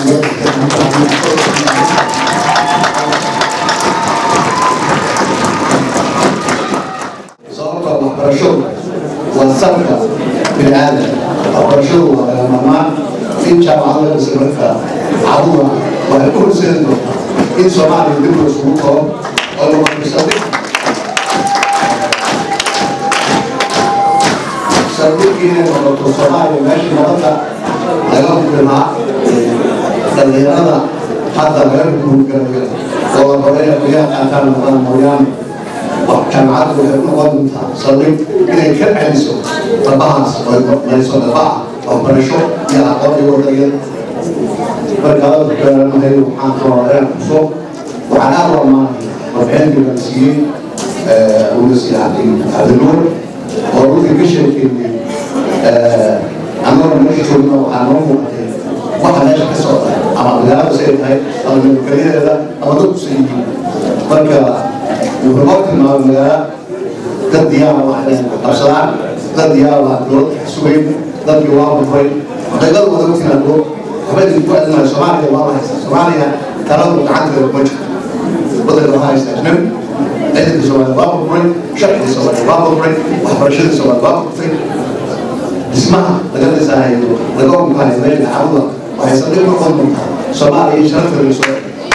sababta waxbarashadu waa salka bini aadam waxbarashadu waa lagamamaan in jaamacad la dhisa marka caduwa waxay u horseedi doontaa in soomaaliya dib loo isugu koro oo la waxbarsaday sardukiina noqoto soomaaliya meeshii nabadda laga hubimaa dhalinyarada hadda laga hurgarayo oo la baraya guyaha qaataan noqdaan mooyaane jaamacaddu waxay u noqon doontaa saldhig inay ka celiso dabahaas layso dabaha waxbarasho iyo aqoon iyo wadayada markaalada kugaaranahay waxaan kawaadeen xuso waxaan aad u ammaanay warbixintii la siiyey ugas cabdinuur oo runtii ka sheekeeyey annagoo meesha joogno waxaa noo muuqatay waxa meesha ka socda ama magaalada say tahay ama nabadgelyadeeda ama dadku say yihiin marka wuxuu noo tilmaamay magaala dad diyaara waxay qabsadaan dad diyaara waa dowladda ka sugayn dadkii waa bufuray xaqiiqadu wada u timaado waxba idinku adinayo soomaaliya waa la haystaa soomaaliya taladu gacanteeda kuma jirto waddanka waa haystaa ajnabi ciidanka soomaaliya waa bufuray sharciga soomaaliya waa bufuray waxbarashada soomaaliya waa bufuray dhismaha laga dhisaayo laga ogaanayo meesha caawda waxay saldhig noqon doontaa soomaaliya iyo sharafteeda soo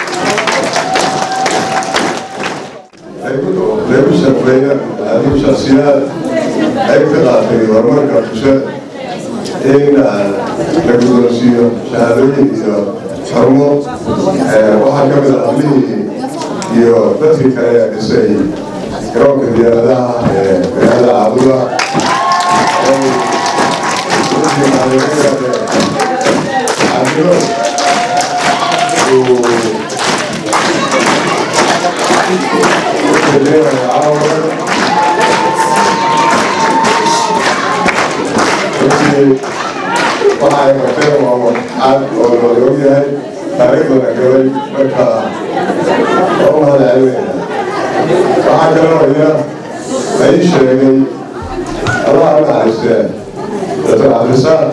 lagu shaqeeya adigu shaksiyaad qayb ka qaatay horumarka bulshada in la guddoonsiiyo shahaadooyin iyo xarumo waxaa ka mid a hablihii iyo dadkii kale ee dhisay garoonka diyaaradaha ee magaalada caabuda waxa ay qabteen waa waxaad oo la og yahay taariikhdana galay marka waa u mahadcelinayna waxaa kaloo ina la ii sheegay allah u naxariistee doctor cabdirasaaq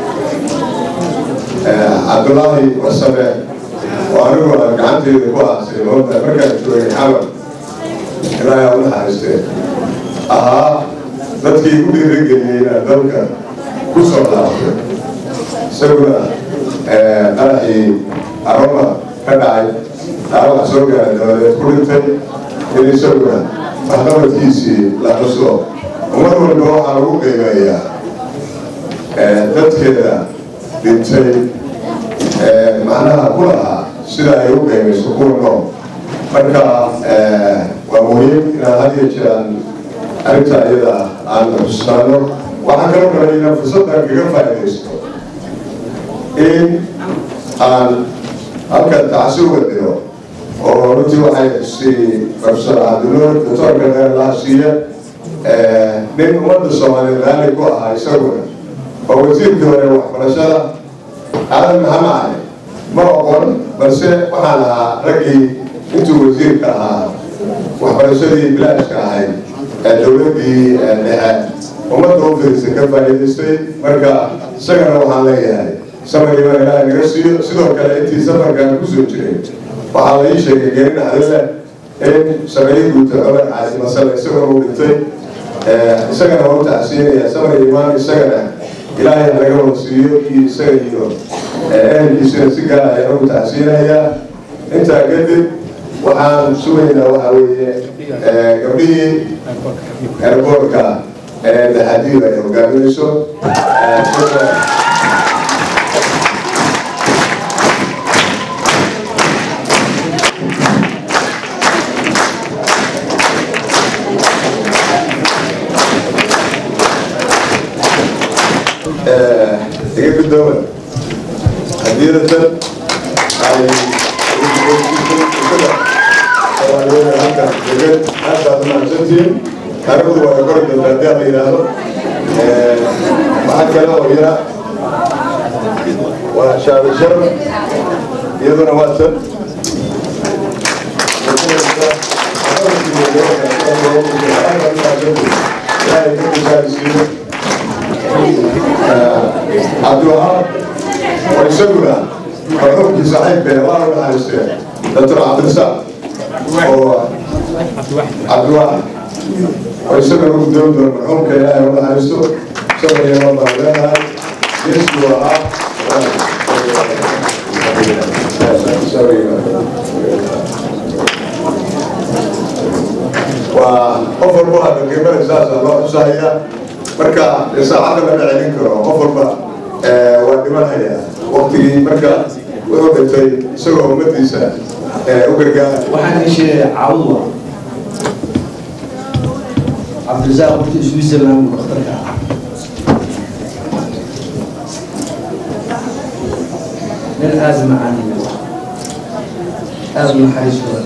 cabdulaahi wasame oo anigu aan gacanteeda ku aasay moodda markaan joogay xamar ilaahay aa u naxariistee ahaa dadkii ku dhiirigeliyey inaan dalka ku soo laabtay isaguna qaraxii aroma ka dhacay dhaawac soo gaaray dabadeed ku dhintay in isaguna waxqabadkiisii la xuso ummad walba waxaa lagu qiimeeyaa dadkeeda dhintay macnaha ku lahaa sida ay u qiimayso kuwa nool marka waa muhiim inaan had iyo jeeraan arrinta iyada aan xusustaano waxaa kaloo kale inaan fursaddan kaga faa'iidaysto in aan halkan tacsi uga diro oo runtii waxay si profesor cabdinuur doctoorka dheerlaha siiye nin ummadda soomaaliyeed raali ku ahaa isaguna oo wasiirkii hore waxbarashada aadan maxamed cali ma oqon balse waxaan ahaa raggii intuu wasiirka ahaa waxbarashadii bilaashka ahayd ee dowladdii dhexe ummadda u firisa ka faa'iidaystay marka isagana waxaan leeyahay samarkiiba ilaahay naga siiyo sidoo kale intii safarkan kusoo jiray waxaa la ii sheegay geeri dhaxdile in sameeye guuta cumar caasi masale isaguna uu dhintay isagana waa u tacsiinaya samar imaan isagana ilaahay naga wada siiyo iyo isaga iyo ehelkiisuna si gaar ah ayaan ugu tacsiinayaa intaa kadib waxaan sugaynaa waxaa weeye gabdhihii airboortka ee daxadiida ay hogaaminayso iga gudooman hadiyadatan ay halkan degan aad baad umahadsantihiin taariikhdu waa kori doonta haddii la yidhaahdo waxaa kale oo yara waa shaabi sharaf iyaduna waa tan ilaahay ka kusaarisiiyo cabdiwahaab oo isaguna marxuumkii saaxiibkee waa u naxariistee doctor cabdirasaaq oo cabdiwahaab oo isagana u gudoomi doona marxuumka ilaahay u naxariisto isagana iyadoo baan leenahay geeskii ahaa waa qof walba hadda qiimada saasa loo xusaya marka saacadda lama celin karo qof walba waa dhimanaya waktigii marka wuxuu dhintay isagoo ummadiisa u gargaara waxaan ii sheegay caawa cabdirasaaq horta switzerland buu dhakhtarka ah nin aada macaani aada naxariis badan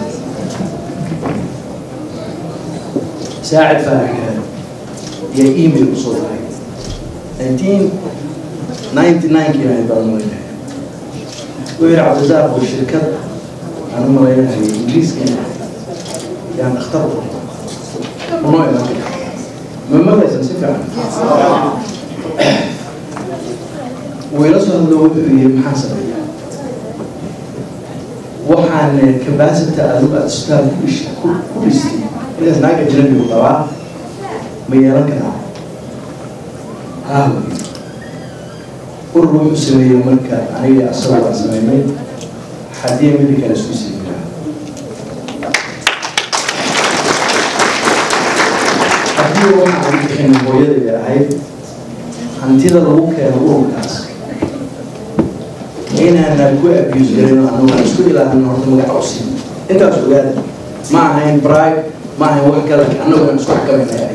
saacid faaraxeed iyo email usoo diray nineteen ninety nine kii ahayd baan malaynahay wuxuu yihi cabdirasaaq oo shirkad aan u malaynahay ingiriiska yaan dhakhtar u unoo iman ma magaysan si fiican wuu ila soo hadlo wuxuu yihi maxaan sameeyaa waxaan capacity adigu aada isbitaal ku dhish ku ku dhistay midaas naaga janabigu qabaa ma yeelan karaa haa urur wuxuu sameeyey marka aniga asagoo aan sameynay haddii midi kale isku sameeyaa haddii waxaan bixin hooyadayda ahayd hantida lagu keeno ururkaas inaana ku abuse garin anagu aan isku ilaahino horta magaca u siin intaas ogaada ma ahayn bribe ma ahayn wax kale annagu aan isku xakamayna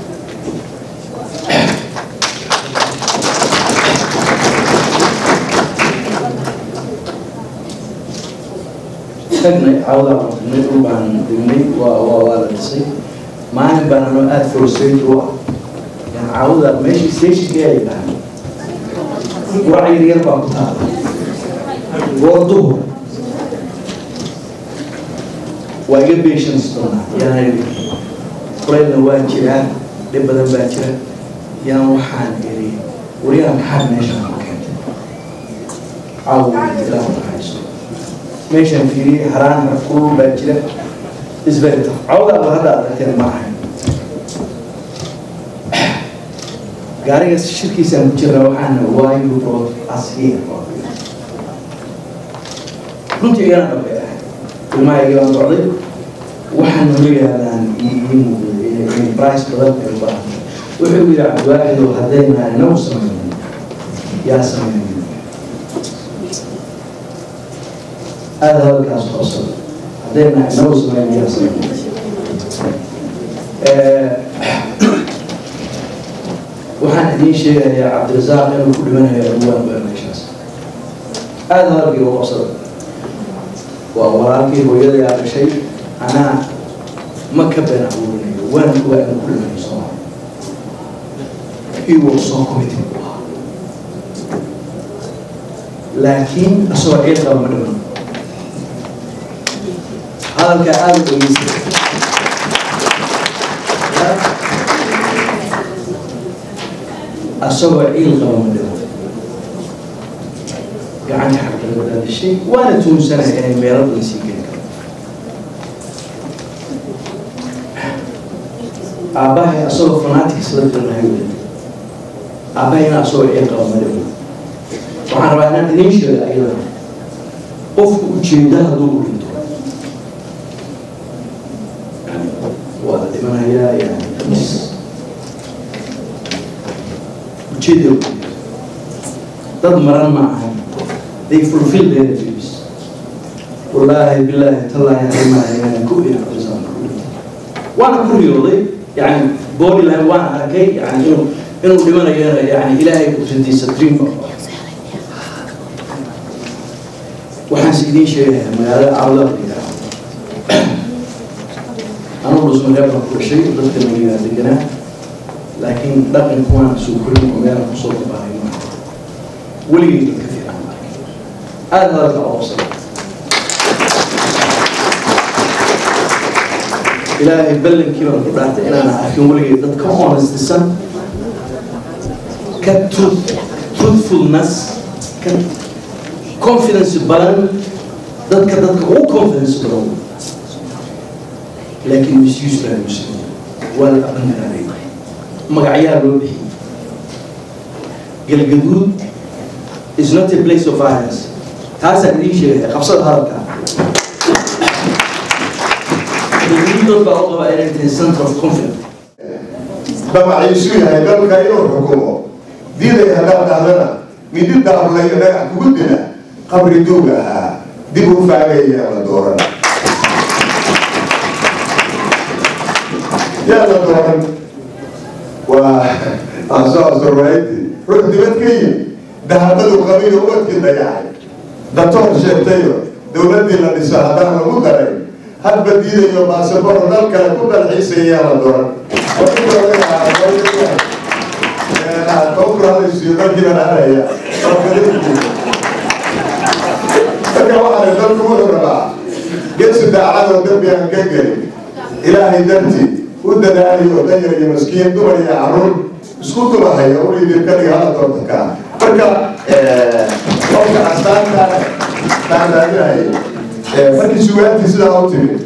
tagnay cawdaa marnay dhul baan dhignay waa waa waa la dhisay maalin baan anoo aada frustrate u ah yani cawda meeshii stationkii ay dhahay wac yar yar baa ku taala gooduhu waa iga patience doonaa yani kulaylna waa jiraa dhib badan baa jira yaan waxaan iri wariyaha maxaad meeshaan ku keentay caawa ilaahu naxariisto meeshaan fiiriyey haraan haraf kulul baa jira isberta cawdaaba hadda aragteen ma ahayn gaariga shirkiisaan ku jirna waxaana why you brought us here runtii igana dhabay ahay ilmahayga baan socday waxaan nolo yaalaan in price badan ay u baahan wuxuu yidhi cabdiwaaxidow haddayna inagu samaynin yaa samaynin aada hadalkaas hoosada haddayna inagu samaynin yaa samaynin waxaan idiin sheegayaa cabdirasaaq inuu ku dhimanayo abuwaan baa meeshaas aada hadalkii u qabsada waa walaalkii hooyada yaa dhashay anaa ma ka been abuurinayo waan ogaa inuu ku dhimanayo soomaa he was so committed u ahaa laakiin asagoo ciid qaba ma dhiman hadalkaa aada u dhageystay asagoo ciil qaba ma dhiman gacanta xaqdaladaa dhashay waana tuunsanay inay meelo badan sii geli karo aabbahay asagoo fanatics la dirnahay weli aabahayna asagoo ciil qaba ma dhiman waxaan rabaa inaan idiin sheega ayada qofku ujeeda hadduu u dhinto waa la dhimanayaa yani ujeeda dad maran ma ahan they fulfill their duties wallaahi bilaahi tallaahi arimaha ku waana ku riyooday yani body line waana arkay yani inuu inuu dhimanayana yani ilaahay qudradiisa dream waxaan si idiin sheegayaa magaalada cawda anugu dhusmareeb baan ku dhashay dadka magayaa deganaa laakiin dhaqanku waan soo korin oo meelaan kusoo dabaaray maaha weligay dadka fiican aada hadalka oobsada ilaahay ballankii baan ku dhaartay inaan arkin weligay dad ka honestisan ka truth truthfulness ka confidence badan dadka dadka ugu confidence badan laakiin misuse baa lagu sameeyey waa la aqangaraaray magacyaa loo bixiyey galgaduud is not a place of violence taasaan idiin sheegaya qabsada hadalka galgaduudood baa u qabaa inay tahay center of confidence damaciisu yahay dalka inuu xukumo diiday haddaad dhahdana midi daablayo dhagax kugu dila qabri duug ahaa dib u faagaya la dooran yaa la dooran waa asoasorwayti ruux dibad ka yimi dahabadu qabiyo ubadkii dayacay datoor sheegtayo dowladdii la dhiso haddaan lagu daray hadba diidayo baasaboro dal kale ku dalxiisaya yaa la dooran kowkurahadaysiyo dalkii baan araya marka waxaana dalku wuxuu rabaa geesi daacadoo dambi aan ka gelin ilaahay dartii u dadaaliyo danyar iyo maskiin dumar iyo caruur isku dumahaya u dhidirkaniga hala doortankaa marka qofka astaanta taandaaginahay markii sugaantii sidaa u timid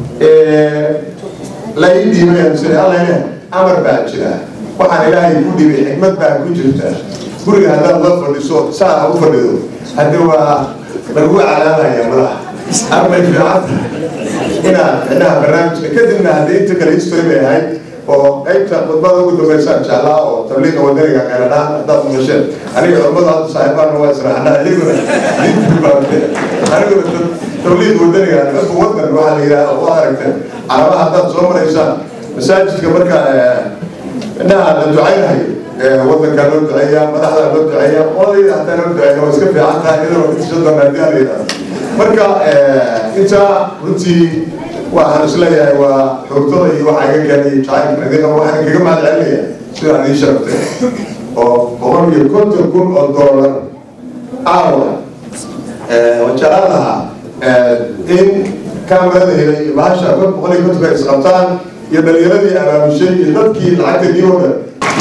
la ii dhiibay amsane allene amar baa jira waxaan ilaahay ku dhibay xikmad baa ku jirta guriga haddaad la fadhiso saa u fadhido haddi waa lagu calaamaya madaxa arbay fiicanta inaad micnaha barnaamijka kadibna haddii inta kale history bay ahayd oo qaybta khudbada ugu dambaysaan jeclaa oo tabliiqa wadaniga qeeladhaan haddaad maqasheen aniga culamada hadda saaxiibaana waa israaxnaa iyaguna aniguna tabliiq wadaniga dadka wadan waxaa la yidhaha oo aragteen calaamaha haddaad soo maraysaan masaajidka marka inaha la ducaynahay wadankaa loo duceeyaa madaxdaa loo duceeyaa qoladayda hataa loo duceeya waa iska fiican tahay iyadoo intiisa doona haddii aan la yidhahdo marka intaa runtii waxaan isleeyahay waa xoogtada iyo waxaa iga keenay jacaylkan idinka waxaan kaga mahad celinaya sidaan ii sharftay oo boqol iyo konton kun oo doolar caawa waan jeclaan lahaa in kaamarada helay iyo bahasha kon boqol iyo kontonka isqabtaan iyo dhalinyaradii abaamushay iyo dadkii lacagta dii oo dhan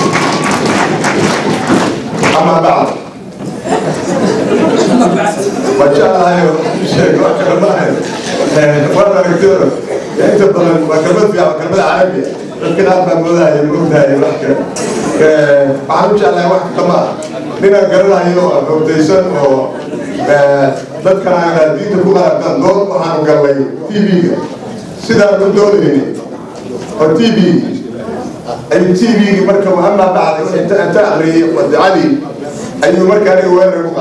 ama bacd wajeclahay sheeg wax kale maahan waan aragtooda inta badan waa kelmad fiican kelmada carabiya dadka qaar baa moodahaya moogtahay wax kale waxaan u jeclahay wax kale maaha ninaan garanayo oo xoogtaysan oo dadkan aan diinta ku qarabtan dood waxaanu gallay tv-ga sidaan u doodayni oo tv ayuu tv-gi marka amaa bacday inta inta akriyay wadacadii ayuu markaa aniga weerar ku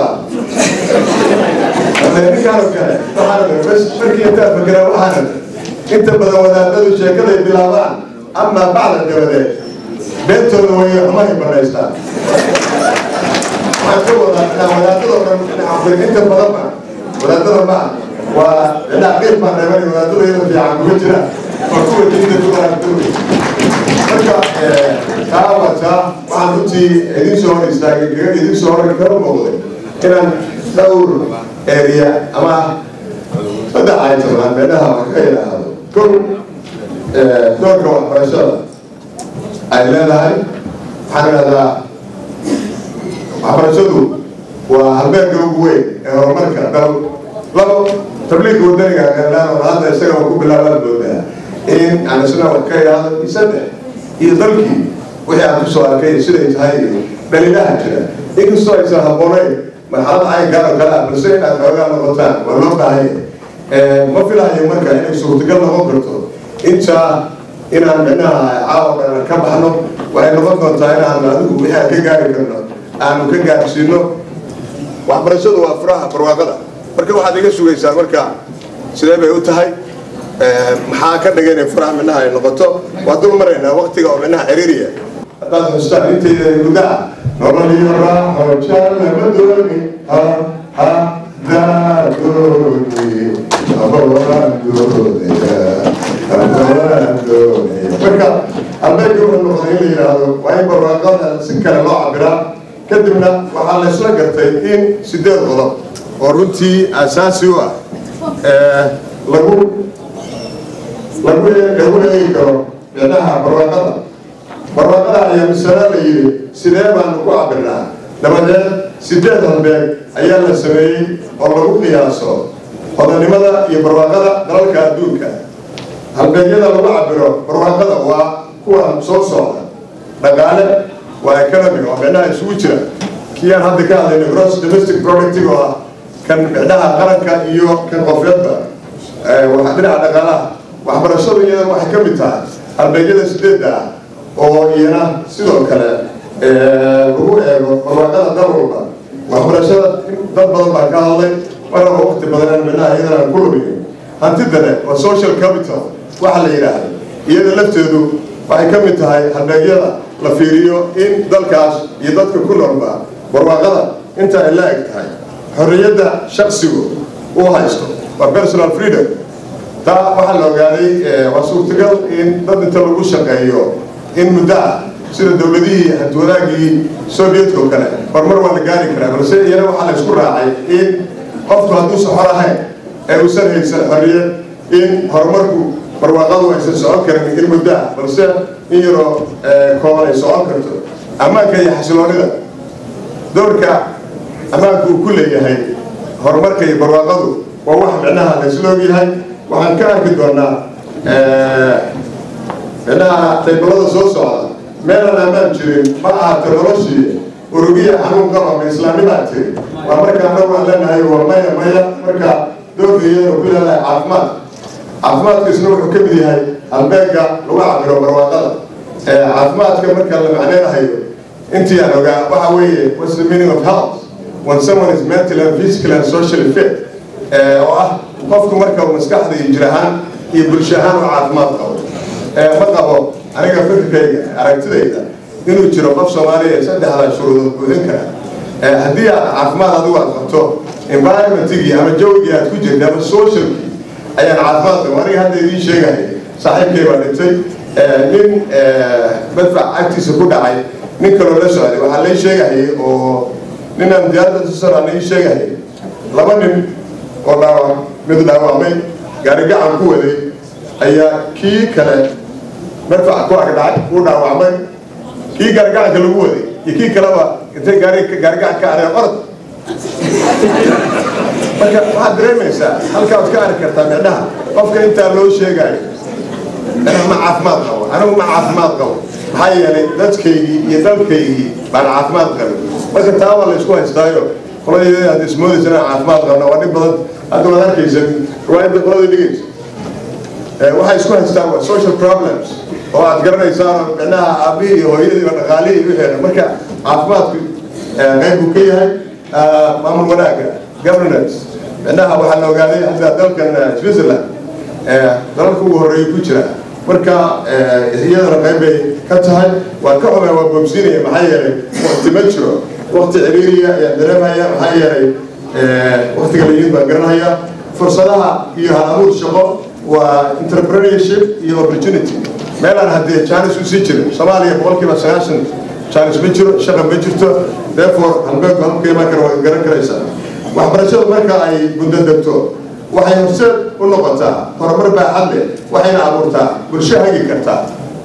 qaaday ninkaan oo kale waxaan bas markii intaa fakeraa waxaan inta badan wadaadadu sheekaday bilaabaan amaa bacda dabadeed beentooda way xumahay banaystaan waxaan ka wadaa inaa wadaadadoo dhan inaan inta badanba wadaadada ma waa inaa qiil baan reebay wadaadada iyada fiican kuma jiraan waa kuwa diinta ku qaraabtooda marka taa wataa waxaan runtii idin soo hor istaagay kaga idin soo hor kala muuqday inaan dhowr area ama saddex item aan meelaha wax ka yidhaahdo kow doorka waxbarashada ay leedahay waxaan idhahdaa waxbarashadu waa halbeelka ugu weyn ee horumarka dal labo tabliiqa wadaniga qeelaan oo hadda isaga ku bilaabaan moodaa in aan isna wax ka yidhaahdo iyo saddex iyo dalkii wixii aan kusoo arkay siday tahay iyo dhaliilaha jira inkastoo aysan habboonayn marxalada caynkaan oo kale ah balse inaad xoogaa noqotaan waa loo baahanya ma filahayo marka inay suurtagal noqon karto intaa inaan micnaha caawa dhan ka baxno waxay noqon doontaa inaan adigu wixii aan ka gaari karno aanu ka gaarsiino waxbarashadu waa furaha barwaaqada marka waxaad iga sugaysaa marka sidee bay u tahay maxaa ka dhigay inay furaha midnaha ay noqoto waa dul maraynaa waktiga oo midnaha ciriiriya haddaad xustaan intayda gudaha nolol iyo raaxo jaalama dooni ha ha daadooni aboaan doonaya aboaan doonaya marka albeega wuxuu noqday in la yidhaahdo waa in barwaaqada si kale loo cabiraa kadibna waxaa la isla gartay in sideed qodob oo runtii asaasi u ah lagu lagu lagu eegi karo micnaha barwaaqada barwaaqada ayaa misala la yidhi sidee baanu ku cabirnaa dabadeed sideed halbeeg ayaa la sameeyey oo lagu qiyaaso hodanimada iyo barwaaqada dalalka adduunka halbeegyada lagu cabiro barwaaqada waa kuwa soo socda dhaqaale waa economic oo micnaha isugu jira kii aan hadda ka hadlayna gross domestic productive oo ah kan micnaha qaranka iyo kan qofeedba waa dhinaca dhaqaalaha waxbarashadu iyada waxay ka mid tahay halbeegyada sideedda ah oo iyana sidoo kale lagu eego barwaaqada dal walba waxbarashada dad badan baa ka hadlay maraba waqti badan micnaha iyadana aan ku lumiyo hantidane waa social capital waxa la yidhaahdo iyada lafteedu waxay ka mid tahay halbeegyada la fiiriyo in dalkaas iyo dadka ku noolba barwaaqada inta ay la eg tahay xorriyadda shaksigu uu haysto waa personal freedom taa waxaa la ogaaday waa suurtagal in dad inta lagu shaqeeyo in muddo ah sida dowladihii hantiwadaagii sovietka oo kale horumar waa la gaari karaa balse iyana waxaa la isku raacay in qofku hadduusan xor ahayn ee uusan haysan xorriyad in horumarku barwaaqadu aysan socon karin in muddo ah balse in yaroo kooban ay socon karto ammaanka iyo xasiloonida doorka ammaanku uu ku leeyahay horumarka iyo barwaaqadu waa wax micnaha la isla ogyahay waxaan ka arki doonaa micnaha taybalada soo socda meelaan ammaan jirin ma ahaato noloshii urugiya xanuun qaba ma islaamidaa tiri waa marka anagu aan leenahay waa maya maya marka doorka iyadana ku leedahay caafimaad caafimaadka isna wuxuu ka mid yahay halbeega lagu cabiro barwaaqada caafimaadka marka la macneynahayo intii aan ogaa waxa weeye what's the meaning of health when someone is mental and physical and socially fit oo ah qofku marka uu maskaxda iyo jir ahaan iyo bulsho ahaan u caafimaad qabo ma qabo aniga fikirkayga aragtidayda inuu jiro qof soomaaliya saddexda shuruudood buuxin kara haddii aad caafimaad adigu aad qabto environmentigii ama jawigii aad ku jirta ama socialkii ayaan caafimaad qabo aniga hadda idiin sheegaya saaxiibkay baa dhintay nin madfac agtiisa ku dhacay nin kaloo la socday waxaa lay sheegahayay oo ninaan diyaaradda sara lay sheegahayay laba nin oo dhaawac mid dhaawacmay gaari gacan ku waday ayaa kii kale madfac ku agdhacay uu dhaawacmay kii gaarigacanka lagu waday iyo kii kaleba intay gaari gaarigacan ka areen orod marka waxaad dareemaysaa halkaa waad ka arki kartaa micnaha qofka intaa loo sheegayo anigu ma caafimaad qabo anigu ma caafimaad qabo maxaa yeelay dadkaygii iyo dalkaygii baan caafimaad qabin marka taa waa la isku haystaayo qoladii aad ismoodaysa inaan caafimaad qabno waa dhib badan hadda waad arkaysa riwaayadda qoladii dhigaysa waxay isku haystaan waa social problems oo aad garanaysaan micnaha aabihii iyo hooyadiiba dhaqaalihii iyo wixii marka caafimaadku qayb buu ka yahay maamul wanaagga governance micnaha waxaa la ogaaday hadda dalkan switzerland dalalka ugu horreeya ku jira marka iyadana qayb bay ka tahay waan ka xumay waa boobsiinaya maxaa yeelay wakti ma jiro wakti ciriiriya ayaan dareemaya maxaa yeelay waktiga layid baan garanaya fursadaha iyo hal-abuur shaqo waa entrepreneurship iyo opportunity meelaan haddee jaanis usii jirin soomaaliya boqolkiiba sagaashan jaanis ma jiro shaqa ma jirto therefore halbeeg halka imaan kara waa garan karaysaa waxbarashadu marka ay guddo degto waxay horseed u noqotaa horumar baaxad leh waxayna abuurtaa bulsho hagi karta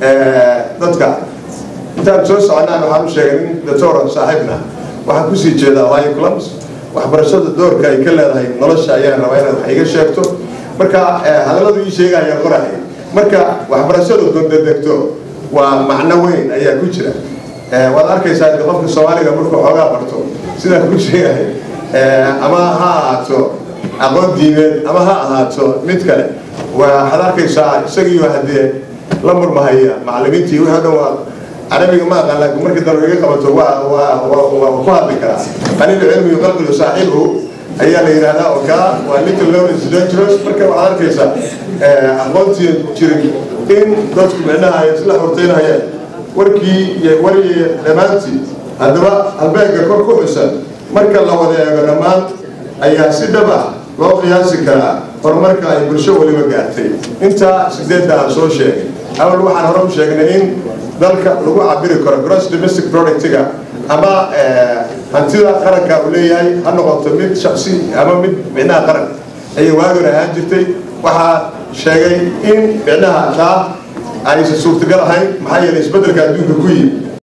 dadka intaan soo soconaan waxaan u sheegay nin doctor saaxiibna waxaan kusii jeedaa ohio clubs waxbarashada doorka ay ka leedahay nolosha ayaan rabaa inaad wax iga sheegto marka hadalladu ii sheegayaan qorahay marka waxbarashadu gondodegto waa macno weyn ayaa ku jira waad arkaysaa de qofka soomaaliga markuu xoogaa barto sidaan ku sheegahay ama ha ahaato aqoon diimeed ama ha ahaato mid kale waxaad arkaysaa isagiiyo haddee la murmahaya macallimiintii wixii o dhan waa carabiga ma aqaan laakiin markii dambe iga qabato waa waa waa ku hadli karaa qaliil cilmi yuqalqilu saaxiibhu ayaa la yidhahdaa oo kaa waa little known is dangerous marka waxaad arkaysaa aqoontii jirin in dadku micnaha ay isla horteynayaan warkii iyo warigii dhammaantii haddaba halbeegga kor ku xusan marka la wada eego dhammaan ayaa si dhab ah loo qiyaasi karaa horumarka ay bulsho weliba gaartay intaa sideedda aan soo sheegay awal waxaan hore u sheegnay in dalka lagu cabiri karo gross domestic productiga ama hantida qaranka uu leeyahay ha noqoto mid shaksi ama mid micnaha qaran ayay waagan ahaan jirtay waxaa sheegay in micnaha taa aysan suurtagal ahayn maxaa yeelay isbeddelka adduunka ku yimi